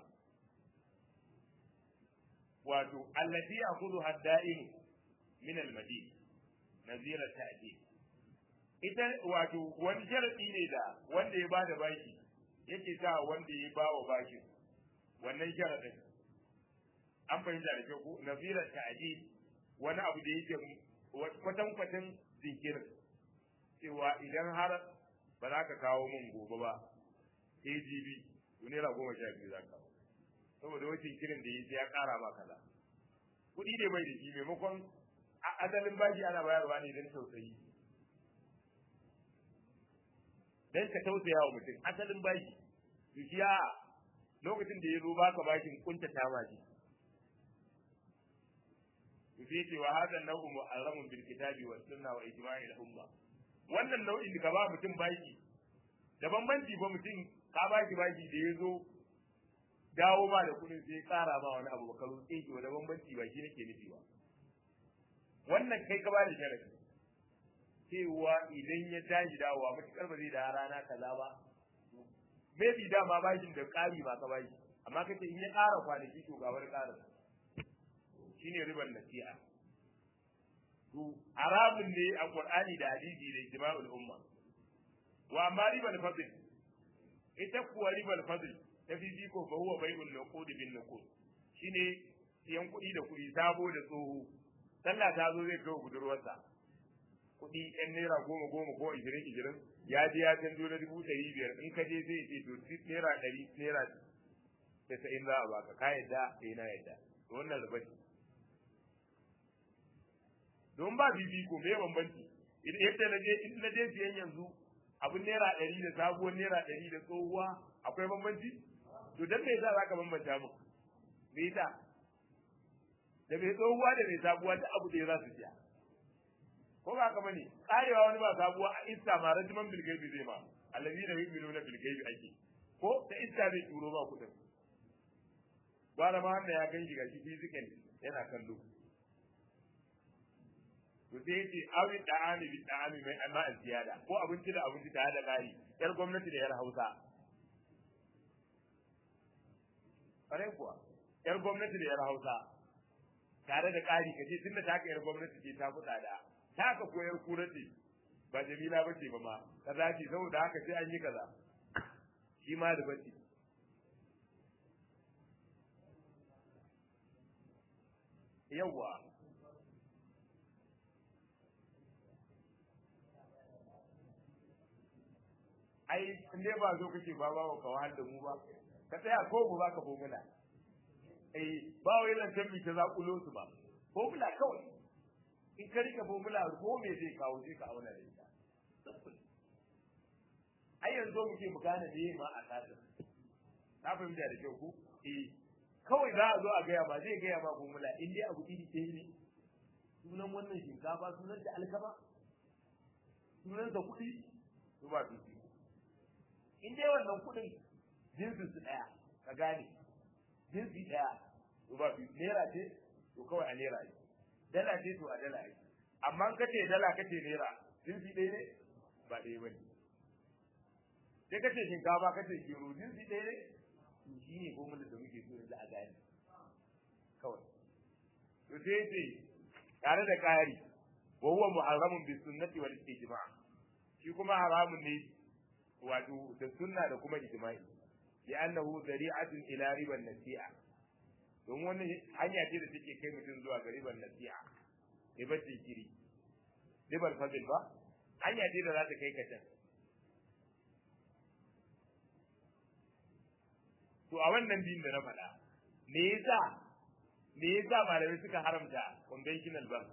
wato allati ya'khudhu hadda'in min al-madin nazira ta'dil ita wato wani sharadi ne da wanda ya bada baki yake sa wanda ya bawa bakin wannan sharadin an fahimta da kyau ko nazira ta'dil wani abu da yake kwatan-kwatan jinkirin cewa idan har ba za ka kawo min gobe ba AGB to naira goma sha biyu za ka saboda wani jinkirin da yi sai ya kara ma kaza kuɗi ne bai da shi maimakon asalin bashi ana bayarwa ne don tausayi don ka tausaya wa mutum asalin bashi to shi a lokacin da ya zo baka bashin kuntata ma shi sai ce wa hada nau'u mu'arramun bil kitabi was sunna wa ijma'i al umma wannan nau'in da ka ba mutum baki da bambanci ba mutum ka ba shi baki da yazo dawo ba da kudin sai kara ma wani abu ka roƙe shi da bambanci ba shi nake nufi ba wannan kai ka ba da sharadi cewa idan ya tashi dawowa mutukar ba zai da rana kaza ba maybe dama bashin da ƙari ba ka bashi amma kace in ya ƙara kwanaki to ga wani ƙarin shine riban nasi'a to haramun ne a qur'ani da hadisi da ijma'ul umma wa amma ribal fadl ita kuwa ribal fadl ta fifiko fa huwa bai'un nuqud bin nuqud shine siyan kuɗi da kuɗi sabo da tsoho sallah ta zo zai kawo budurwarsa kuɗi ɗan naira goma goma ko ishirin ishirin ya je ya canjo na dubu ɗari biyar in ka je zai ce to naira ɗari naira tasa'in za a baka ka yadda eh na yadda to wannan riba ce don ba fifiko me bambanci yadda na je in na je siyan yanzu abin naira ɗari da sabuwar naira ɗari da tsohuwa akwai bambanci to dan me yasa zaka bambanta mu me yasa da mai tsohuwa da mai sabuwa da abu da ya za su siya ko ba haka bane karewa wani ba sabuwa a iska ma rajiman bilgaibi zai ma allazi da yu'minuna bilgaibi ake ko ta iska zai turo ma kudin gwara ma wanda ya gan shi gashi physical yana kallo to sai yace awi da'ami bi da'ami mai amma ziyada ko abinci da abinci tare da kari yar gwamnati da yar Hausa kare kuwa yar gwamnati da yar Hausa tare da ƙari ka ce tunda ta yar gwamnati ce ta fuɗa da ta ka koyar kura ce ba jamila ba ce ba ma kaza ce saboda haka sai an yi kaza shi ma da bace yawwa ai in dai ba zo kake ba ba ka wahal da mu ba ka tsaya ko mu baka bomuna eh ba wai lantan mi ta zakulo su ba formula kawai in ka rika formula ko me zai kawo sai ka auna da ita ai yanzu muke mu gane da ma a kasar na fahimta da kyau ko eh kawai za a zo a gaya ma zai gaya ma formula in dai abu iri ɗaya ne sunan wannan shinkafa sunan da alkama sunan da kuɗi to ba su in dai wannan kuɗin jinsin su ɗaya ka gane jinsi ɗaya to ba su naira ce to kawai a naira ne dala ce to a dala ne amma ka ce dala ka ce naira jinsi ɗaya ne ba ɗaya ba ne sai ka ce shinkafa ka ce gero jinsi ɗaya ne to shi ne formula da muke so yanzu a gane kawai to sai ce tare da ƙari wa huwa muharramun bi sunnati wal ijma' shi kuma haramun ne wato da sunna da kuma ijma'i li annahu zari'atun ila riban nasi'a don wani hanya ce da take kai mutum zuwa ga riban nasi'a ribar jinkiri ribar fadil ba hanya ce da za ta kai ka can to a wannan din da na faɗa me yasa me yasa malamai suka haramta conventional bank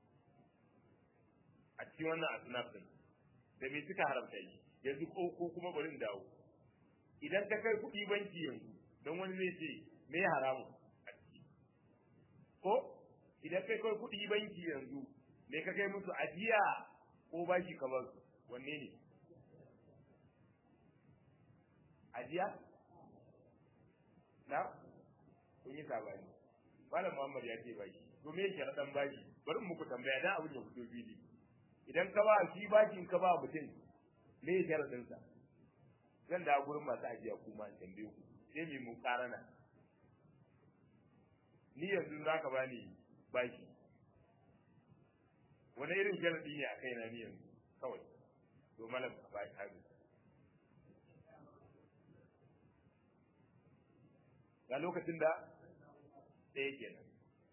a cikin wannan asnaf din da me suka haramta shi yanzu ko ko kuma bari in dawo idan ka kai kuɗi banki yanzu don wani zai ce me haramu a ciki ko idan kai kai kuɗi banki yanzu me ka kai musu ajiya ko bashi ka bar wanne ne ajiya na kun yi sabani malam Muhammad ya ce bashi to me yake dan bashi bari muku tambaya dan abin ya fito fili idan ka ba shi bashin ka ba mutum me yake sharadin sa zan da gurin masu ajiya kuma in tambaye ku sai mu mu karana ni yanzu zaka bani bashi wani irin sharadi ne a kaina ni yanzu kawai to malam ba shi hagu ga lokacin da ɗaya kenan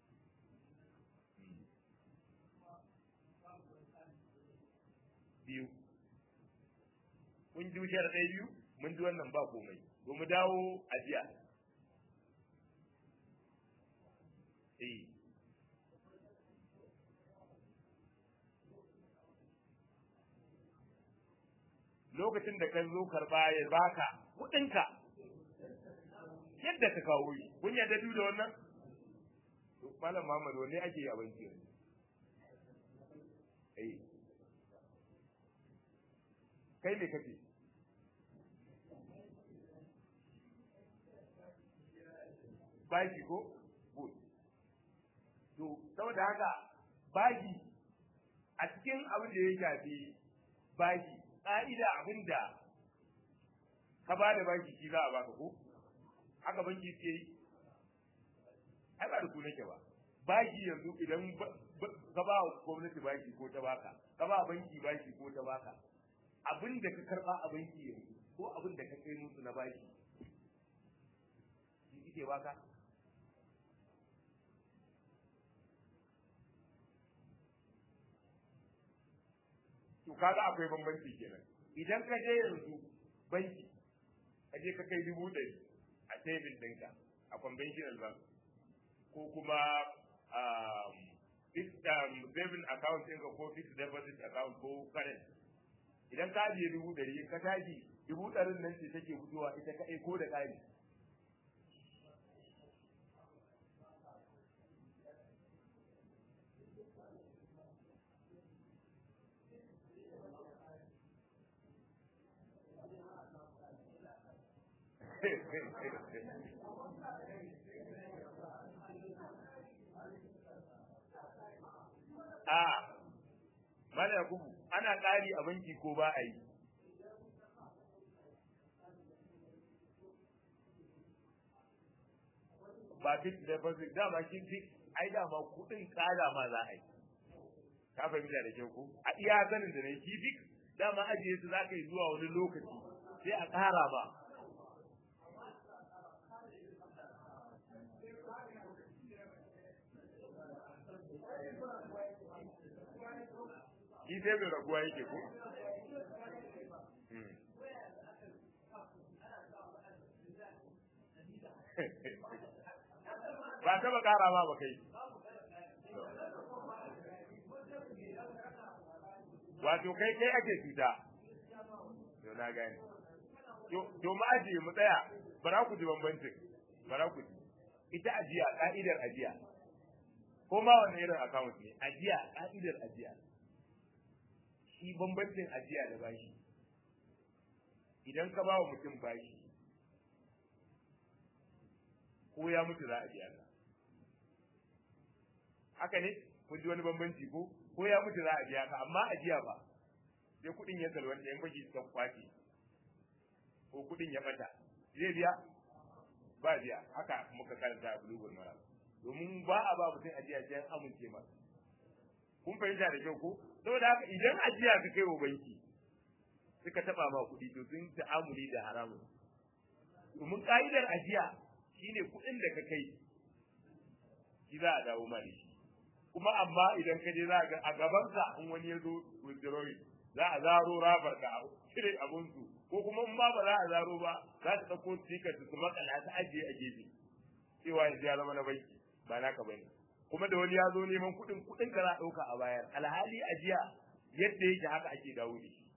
biyu mun ji wuciyar ɗaya biyu mun ji wannan ba komai ba mu dawo ajiya eh lokacin da ka zo karba ya baka kuɗinka yadda ka kawo shi kun yarda biyu da wannan malam Muhammad wanne ake yi a banki yanzu eh kai me kake baki ko good to saboda haka baki a cikin abin da ya shafi baki ƙa'ida abin da ka ba da baki shi za a baka ko haka banki ke yi ai ba da ku nake ba baki yanzu idan ka ba gwamnati baki ko ta baka ka ba banki baki ko ta baka abin da ka karba a banki yanzu ko abin da ka kai musu na baki suke baka to kaga akwai bambanci kenan idan ka je yanzu banki ka je ka kai dubu ɗari a tebin ɗinka a conventional bank ko kuma fixed saving account ɗinka ko fixed deposit account ko current idan ka ajiye dubu ɗari in ka tashi dubu ɗarin nan ce take fitowa ita kaɗai ko da ƙari a mala yakubu ana ƙari a banki ko ba a yi ba fix deposit dama shi fix ai dama kuɗin ƙara ma za a yi ka fahimta da kyau ko a iya sanin da ne shi fix dama ajiye su za ka yi zuwa wani lokaci sai a ƙara ba shi sai mai raguwa yake ko ba taba kara ba ba kai wato kai kai ake cuta to na gane to ma ajiye mu tsaya bara ku ji bambancin bara ku ji ita ajiya ka'idar ajiya ko ma wani irin account ne ajiya ka'idar ajiya shi bambancin ajiya da bashi idan ka ba wa mutum bashi ko ya mutu za a biya ka haka ne kun ji wani bambanci ko ko ya mutu za a biya ka amma ajiya ba sai kuɗin ya salwanta yan baki suka kwace ko kuɗin ya bata zai biya ba biya haka muka karanta a bulugul mara domin ba a ba mutum ajiya sai an amince masa kun fahimta da kyau ko saboda haka idan ajiya ka kai wa banki suka taba ma kuɗi to sun ta'amuli da haramun domin ka'idar ajiya shine kuɗin da ka kai shi za a dawo ma da shi kuma amma idan ka je za ga a gaban ka in wani ya zo withdrawing za a zaro rabar da cire abun su ko kuma in ma ba za a zaro ba za su ɗauko sticker su makala ta ajiye a gefe cewa yanzu ya zama na banki ba naka bane kuma da wani ya zo neman kuɗin kuɗin ka za a ɗauka a bayar alhali ajiya yadda yake haka ake dawo da shi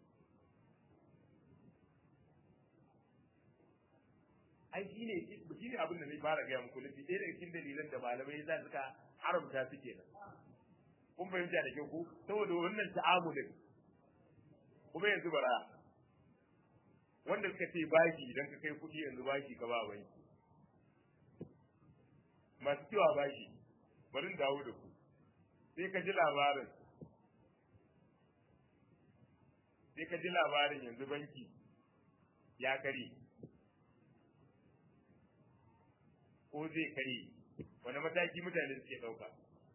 ai shi ne shi ne abin da zai fara gaya muku nufi ɗaya daga cikin dalilan da malamai za su ka haramta su kenan kun fahimta da kyau ko saboda wannan ta'amulin kuma yanzu bara wanda suka ce baki idan ka kai kuɗi yanzu baki ka ba banki masu cewa baki bari in dawo da ku sai ka ji labarin sai ka ji labarin yanzu banki ya kare ko zai kare wani mataki mutane suke ɗauka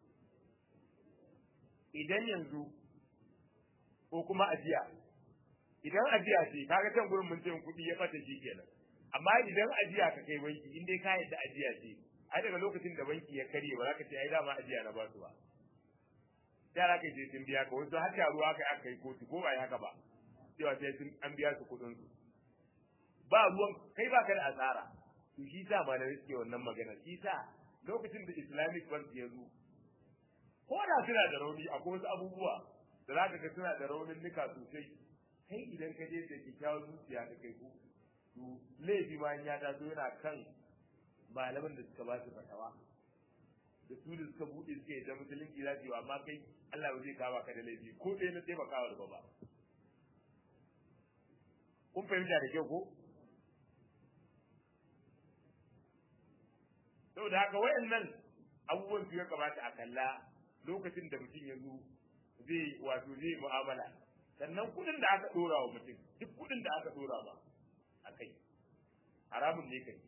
idan yanzu ko kuma ajiya idan ajiya ce kaga can gurin mun ce kuɗi ya ɓata shi kenan amma idan ajiya ka kai banki in dai ka yadda ajiya ce ai daga lokacin da banki ya karye ba za ka ce ai dama ajiya na ba su ba yara kai sai sun biya ka wasu har ruwa kai aka yi kotu ko ba yi haka ba cewa sai sun an biya su kuɗin su ba ruwan kai ba ka da asara to shi sa malamai suke wannan magana shi sa lokacin da islamic bank ya zo ko da suna da rauni akwai wasu abubuwa da za ka ga suna da raunin nika sosai kai idan ka je da kyakkyawar zuciya ka kai ku to laifi ma ya taso yana kan malaman da suka ba su fatawa da su da suka buɗe suka yi da musulunci za su yi amma kai Allah ba zai kama ka da laifi ko ɗaya na taimakawa da ba kun fahimta da kyau ko saboda haka wayannan abubuwan su ya kamata a kalla lokacin da mutum ya zo zai wato zai mu'amala sannan kuɗin da aka ɗora wa mutum duk kuɗin da aka ɗora ba a kai haramun ne kai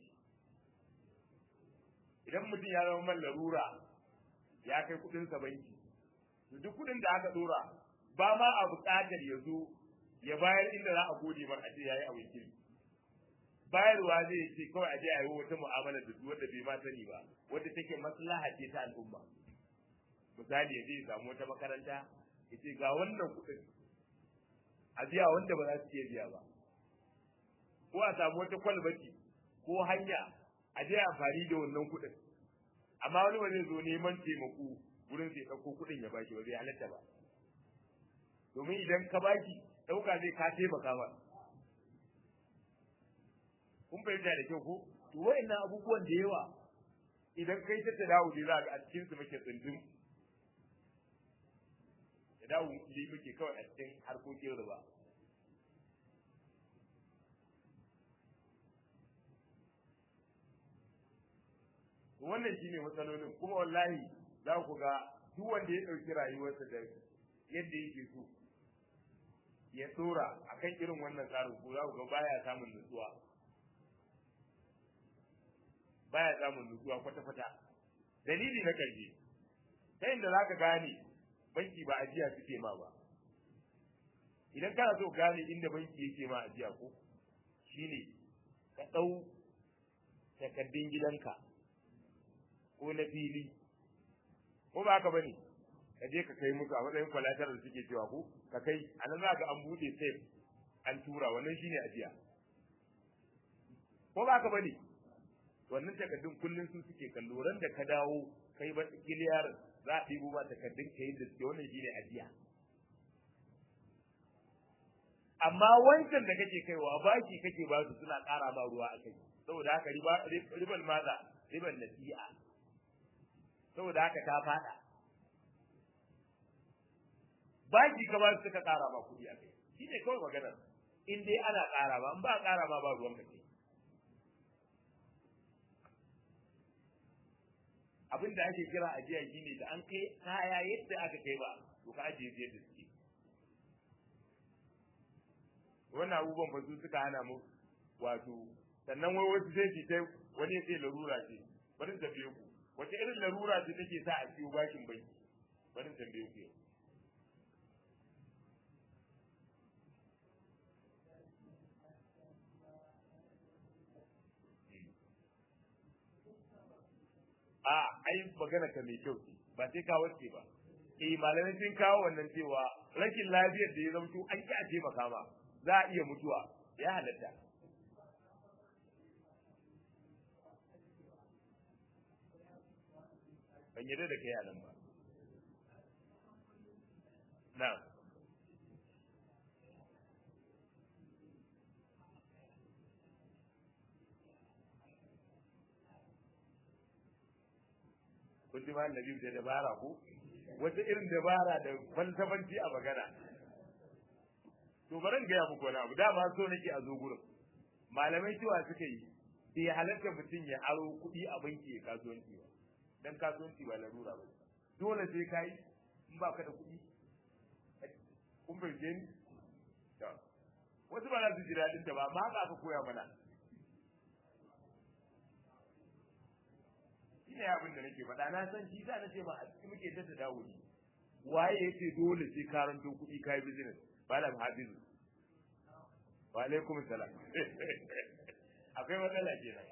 idan mutum ya zama man larura ya kai kuɗin sa banki to duk kuɗin da aka ɗora ba ma a buƙatar ya zo ya bayar inda za a gode mar a ce yayi abin kirki bayarwa zai ce kawai a je a yi wata mu'amala da wanda bai ma sani ba wanda take maslaha ce ta al'umma misali ya je ya samu wata makaranta ya ce ga wannan kuɗin a biya wanda ba za su iya biya ba ko a samu wata kwalbati ko hanya a je amfani da wannan kuɗin amma wani ba zai zo neman taimako wurin sai ɗauko kuɗin ya baki ba zai halatta ba domin idan ka baki ɗauka zai ka taimaka ba kun fahimta da kyau ko to wa'annan abubuwan da yawa idan kai ta tadawu ne za ga a cikin su muke tsindin tadawu ne muke kawai a cikin harkokin riba wannan shine matsalolin kuma wallahi za ku ga duk wanda ya ɗauki rayuwarsa da yadda yake so ya tsora akan irin wannan tsarin ko za ku ga baya samun nutsuwa baya samun nutsuwa kwata-kwata dalili na karshe ta inda za ka gane banki ba ajiya suke ma ba idan kana so gane inda banki yake ma ajiya ko shine ka ɗau takardun gidanka ko na fili ko ba haka bane ka je ka kai musu a matsayin kwalatar da suke cewa ko ka kai a nan za ka an buɗe safe an tura wannan shine ajiya ko ba haka bane wannan takardun kullun su suke kallo ran da ka dawo kai ba kiliyar za a ɗibo ba takardun ka yi da suke wannan shine ajiya amma wancan da kake kaiwa baki kake ba su suna ƙara ma ruwa a kai saboda haka riba riban maza riban nasi'a saboda haka ta fada baki ka ba su suka ƙara ma kuɗi a kai shine kawai maganar in dai ana ƙara ba in ba ƙara ma ba ruwan ka kai abin da ake kira ajiya shine da an kai kaya yadda aka kai ba to ka ajiye yadda suke wannan abubuwan ba su suka hana mu wato sannan wai wasu sai su tai wani ya ce larura ce bari tambaye ku wace irin larura ce take sa a ciwo bashin banki bari tambaye ku a ai magana ka mai kyau ce ba sai ka wace ba eh malamai sun kawo wannan cewa rashin lafiyar da ya zamto an ki a taimaka ma za a iya mutuwa ya halatta ban yarda da kai nan ba na kun ji malam Nabi da dabara ko wata irin dabara da falsafanci a magana to bari gaya muku wani abu dama so nake a zo gurin malamai cewa suka yi bai halatta mutum ya aro kuɗi a banki ya kasuwanci ba dan kasuwanci ba larura ba dole sai ka yi in ba ka da kuɗi kun bai ni wasu ba za su ji daɗin ta ba amma haka aka koya mana shi ne abin da nake faɗa na san shi sa na ce ma a cikin muke ta dawo ne waye yake dole sai karanto kuɗi ka yi business malam hafizu wa alaikum salam akwai matsala kenan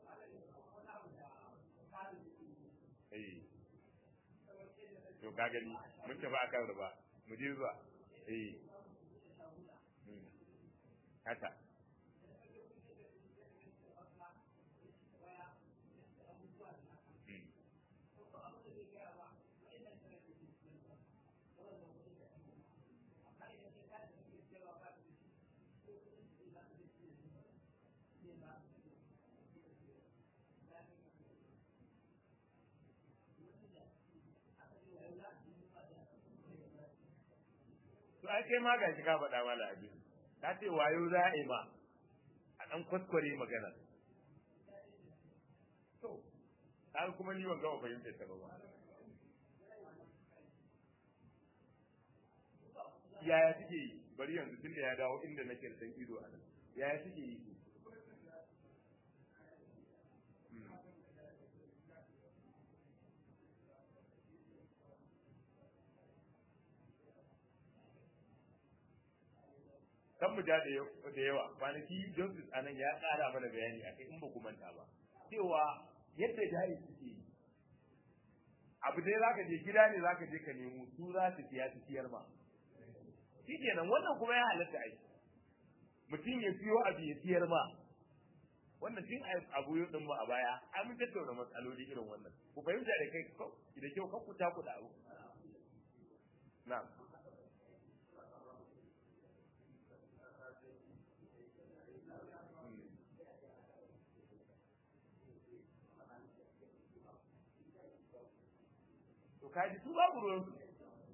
eh to ka gani mun tafi akan riba mu je zuwa eh haka to ai kai ma gashi ka faɗa mana abi ka ce wayo za a yi ma a ɗan kwaskware magana to har kuma ni ban gama fahimtar ta ba ba yaya suke yi bari yanzu tun da ya dawo inda nake da san ido a nan yaya suke yi kan mu da da yawa kwanaki Joseph anan ya ƙara mana bayani akai in ba ku manta ba cewa yadda jari suke yi abu dai zaka je gida ne zaka je ka nemo su za su siya su siyar ma shi kenan wannan kuma ya halatta ai mutum ya siyo abu ya siyar ma wannan tun abu yau din mu a baya ai mun tattauna matsaloli irin wannan ku fahimta da kai ko da kyau kan ku taku da abu na'am to kaji su babu ruwan su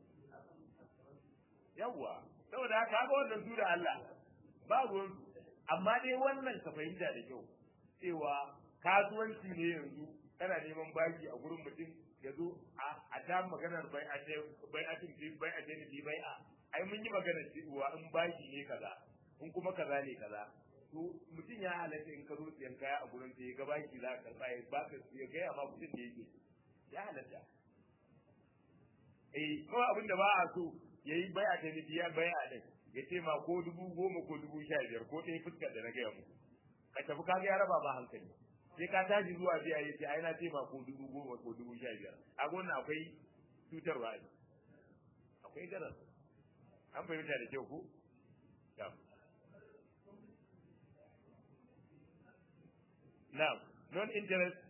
yawwa saboda haka ga wannan su da Allah ba ruwan su amma dai wannan ka fahimta da kyau cewa kasuwanci ne yanzu kana neman baki a gurin mutum ya zo a ta maganar bai a ce bai a tun bai a ce bai a ai mun yi maganar cewa in baki ne kaza in kuma kaza ne kaza to mutum ya halatta in ka zo siyan kaya a gurin da ya ga baki za ka karba ya baka ya gaya ma mutum da yake ya halatta eh kawai abin da ba a so yayi bai a ta biya bai a din ya ce ma ko dubu goma ko dubu sha biyar ko ɗaya fuskar da na gaya muku ka tafi ka ga ya raba ma hankali sai ka tashi zuwa biya ya ce ai na ce ma ko dubu goma ko dubu sha biyar a gona akwai cutarwa ne akwai garar an fahimta da kyau ko Now, non-interest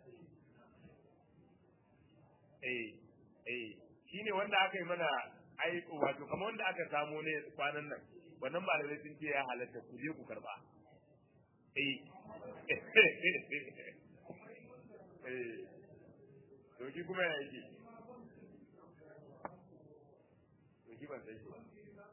eh eh shine wanda aka yi mana ai wato kamar wanda aka samu ne kwanan nan wannan malamai sun ce ya halatta ku je ku karba eh eh to shi kuma ya yake to shi ban san shi ba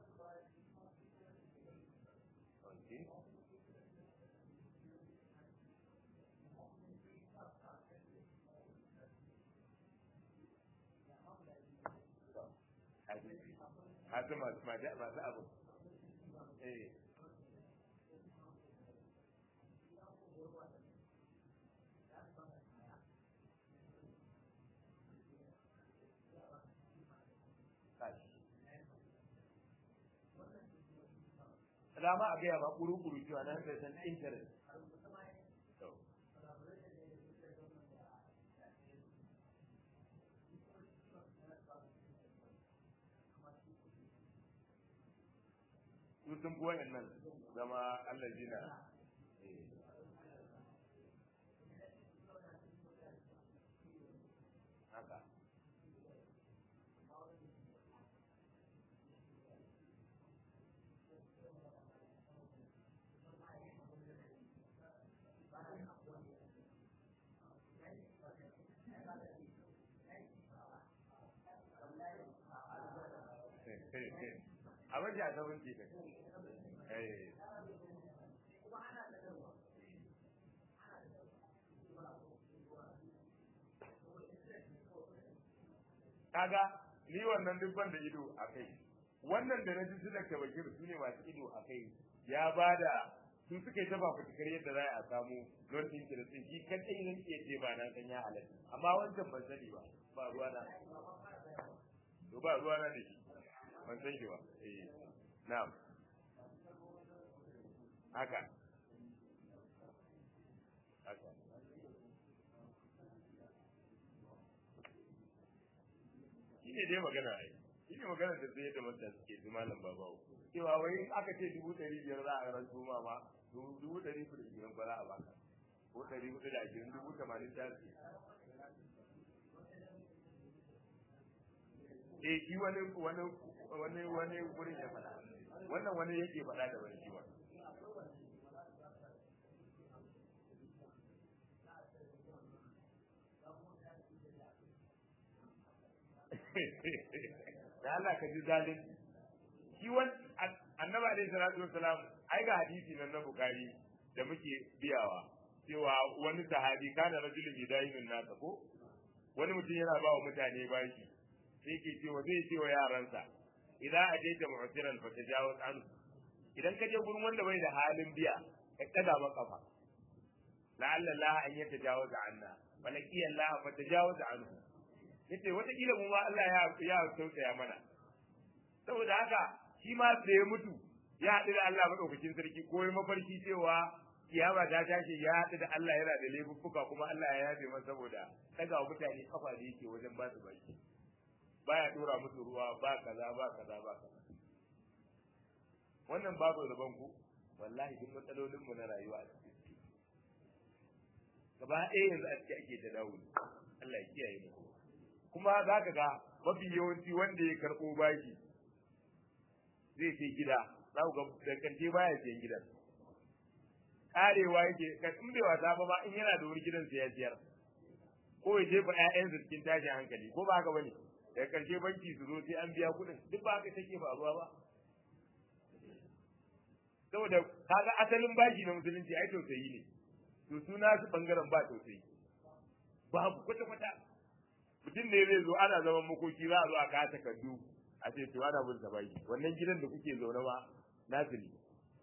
haka masu masu abu eh dama a gaya ba kuru-kuru cewa na da san interest su sun fi wayannan zama Allah jina haka abin da ta bunce ka eh kaga ni wannan duk ban da ido a kai wannan da na ji su da bakir su ne masu ido a kai ya bada su suka yi taba fitikar yadda za a samu don interest shi kadai zan iya ce ba na san ya halatta amma wancan ban sani ba ba ruwa na to ba ruwa na da shi ban san shi ba eh na'am haka haka shi ne dai magana ai shi ne magana da zai da mutane suke su malam babawo cewa wai aka ce dubu ɗari biyar za a rantu ma ma dubu ɗari kuɗi biyar ba za a baka ko ɗari hudu da ashirin dubu tamanin ta ce eh shi wani wani wani wani gurin ya faɗa wannan wani yake faɗa da wani kiwon da Allah ka ji zalin shi wani annabi alaihi salatu wassalam ai ga hadisi nan na bukari da muke biyawa cewa wani sahabi kana rajulun bidayin nasa ko wani mutum yana ba wa mutane bashi sai ke cewa zai ce wa yaransa idan a je ta mu'siran fa tajawaz an idan ka je gurin wanda bai da halin biya ka kada maka fa la'alla Allah an yatajawaz anna walaki Allah fa tajawaz anhu yace wata kila mu ma Allah ya ya tausaya mana saboda haka shi ma da ya mutu ya haɗu da Allah madaukakin sarki ko ya mafarki cewa kiyama ta tashi ya haɗu da Allah yana da laifuffuka kuma Allah ya yafe masa saboda daga wa mutane kafa da yake wajen ba su baki baya dora musu ruwa ba kaza ba kaza ba kaza wannan babu rabon ku wallahi duk matsalolin mu na rayuwa a cikin gaba ɗaya yanzu a cikin ake ta dawo Allah ya kiyaye mu kuma za ka ga mafi yawanci wanda ya karɓo baki zai sai gida za ku ga da karshe baya siyan gidan karewa yake ka in bai wasa ba ba in yana da wani gidan sai ya siyar ko ya jefa ƴaƴansa cikin tashin hankali ko ba haka bane daga karshe banki su zo sai an biya kuɗin duk ba haka take faruwa ba saboda kaga asalin bashi na musulunci ai tausayi ne to suna su bangaren ba tausayi babu kwata kwata mutum ne zai zo ana zaman makoki za a zo a kawo takardu a ce to ana bin bashi wannan gidan da kuke zaune ma nasu ne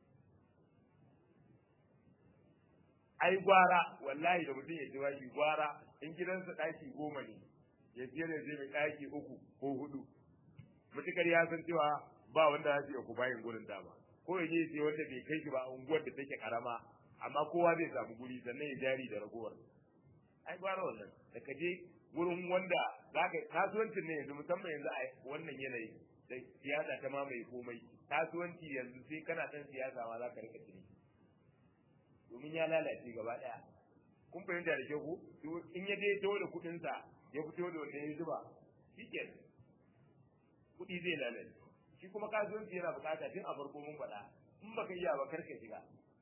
ai gwara wallahi da mutum ya ji bashi gwara in gidansa ɗaki goma ne ya siyar da zai mai ɗaki uku ko hudu mutukar ya san cewa ba wanda za su iya ku bayin gurin dama ko ya je sai wanda bai kai shi ba a unguwar da take karama amma kowa zai samu guri sannan ya jari da ragowar ai gwara wannan da ka je gurin wanda za ka kasuwancin ne yanzu musamman yanzu a wannan yanayi da siyasa ta mamaye komai kasuwanci yanzu sai kana ɗan siyasa ma za ka rika cini domin ya lalace gaba ɗaya kun fahimta da kyau ko in ya je tawo da kuɗinsa ya fito da wanda ya zuba shikenan kuɗi zai lalace shi kuma kasuwanci yana bukata tun a farko mun faɗa in baka iya ba karka shiga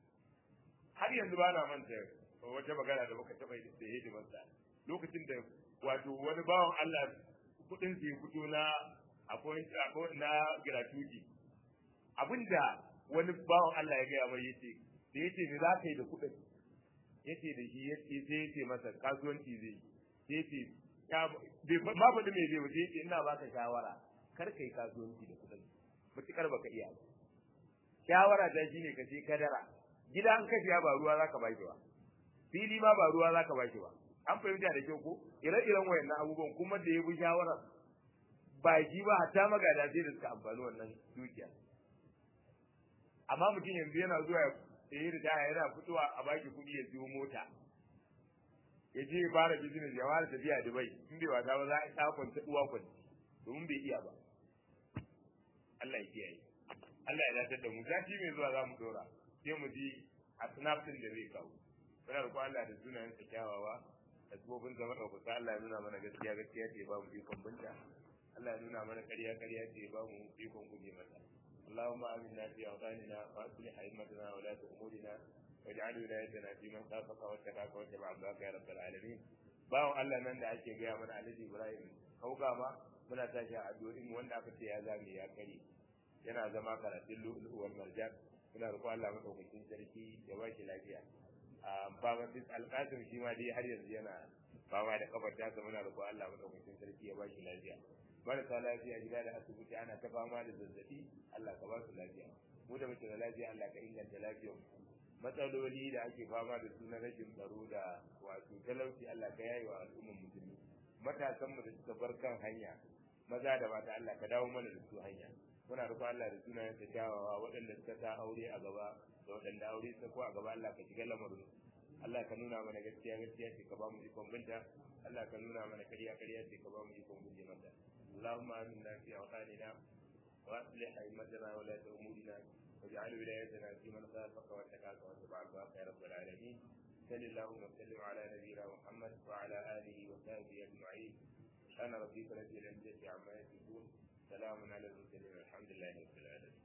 har yanzu ba na manta wata magana da muka taɓa da hidimarsa lokacin da wato wani bawan Allah kuɗin su ya fito na akwai na gratuity abinda wani bawan Allah ya gaya mai yace da yace me za ka yi da kuɗin yace da shi yace sai yace masa kasuwanci zai yace ma faɗi me zai wuce yace ina baka shawara kar kai kasuwanci da kuɗin mutukar baka iya ba shawara ta shine ka je kadara gida an kashiya ba ruwa zaka baki ba fili ma ba ruwa zaka baki ba an fahimta da kyau ko ire-iren wayannan abubuwan kuma da ya bi shawara ba shi ba hatta magada sai da suka amfani wannan dukiya amma mutum yanzu yana zuwa ya yi ritaya yana fitowa a baki kuɗi ya siyo mota ya je ya fara business ya fara tafiya Dubai in bai wasa ba za a ta kwanta uwa kwanci domin bai iya ba Allah ya kiyaye Allah ya dace da mu sati mai zuwa za mu dora sai mu ji a snapchat da zai kawo muna roƙon Allah da sunayen sa kyawawa da tsofin zama ɗaukaka Allah ya nuna mana gaskiya gaskiya ce ba mu ikon binta Allah ya nuna mana ƙarya ƙarya ce ba mu ikon guje mata اللهم آمنا في أوطاننا وأصلح أئمتنا ولاة أمورنا واجعل ولايتنا في من خافك واتقاك واتبع عبدك يا رب العالمين باو الله nan da ake gaya mana Alhaji Ibrahim kauga ma muna tashi a addu'o'in wanda aka ce ya zame ya kare yana zama karatun lu'lu'ul marjan muna roƙo Allah madaukakin sarki ya ba shi lafiya a baba bis alqasim shi ma dai har yanzu yana fama da kafar ta muna roƙo Allah madaukakin sarki ya ba shi lafiya marasa lafiya gida da asibiti ana ta fama da zazzabi Allah ka ba su lafiya mu da muke da lafiya Allah ka inganta lafiyar matsaloli da ake fama da su na rashin tsaro da wato talauci Allah ka yayi wa al'ummar musulmi matasan mu da suka bar kan hanya maza da mata Allah ka dawo mana da su hanya muna roƙon Allah da sunayen sa kyawawa waɗanda suka sa aure a gaba da waɗanda aure suka ko a gaba Allah ka shiga lamarin Allah ka nuna mana gaskiya gaskiya ce ka ba mu ikon binta Allah ka nuna mana ƙarya ƙarya ce ka ba mu ikon guje mata اللهم آمنا في أوطاننا وأصلح أئمتنا ولاة أمورنا واجعل ولايتنا في من خافك واتقاك واتبع عبادك يا رب العالمين صل اللهم وسلم على نبينا محمد وعلى آله وصحبه أجمعين سبحان ربك رب العزة عما يصفون سلام على المرسلين الحمد لله رب العالمين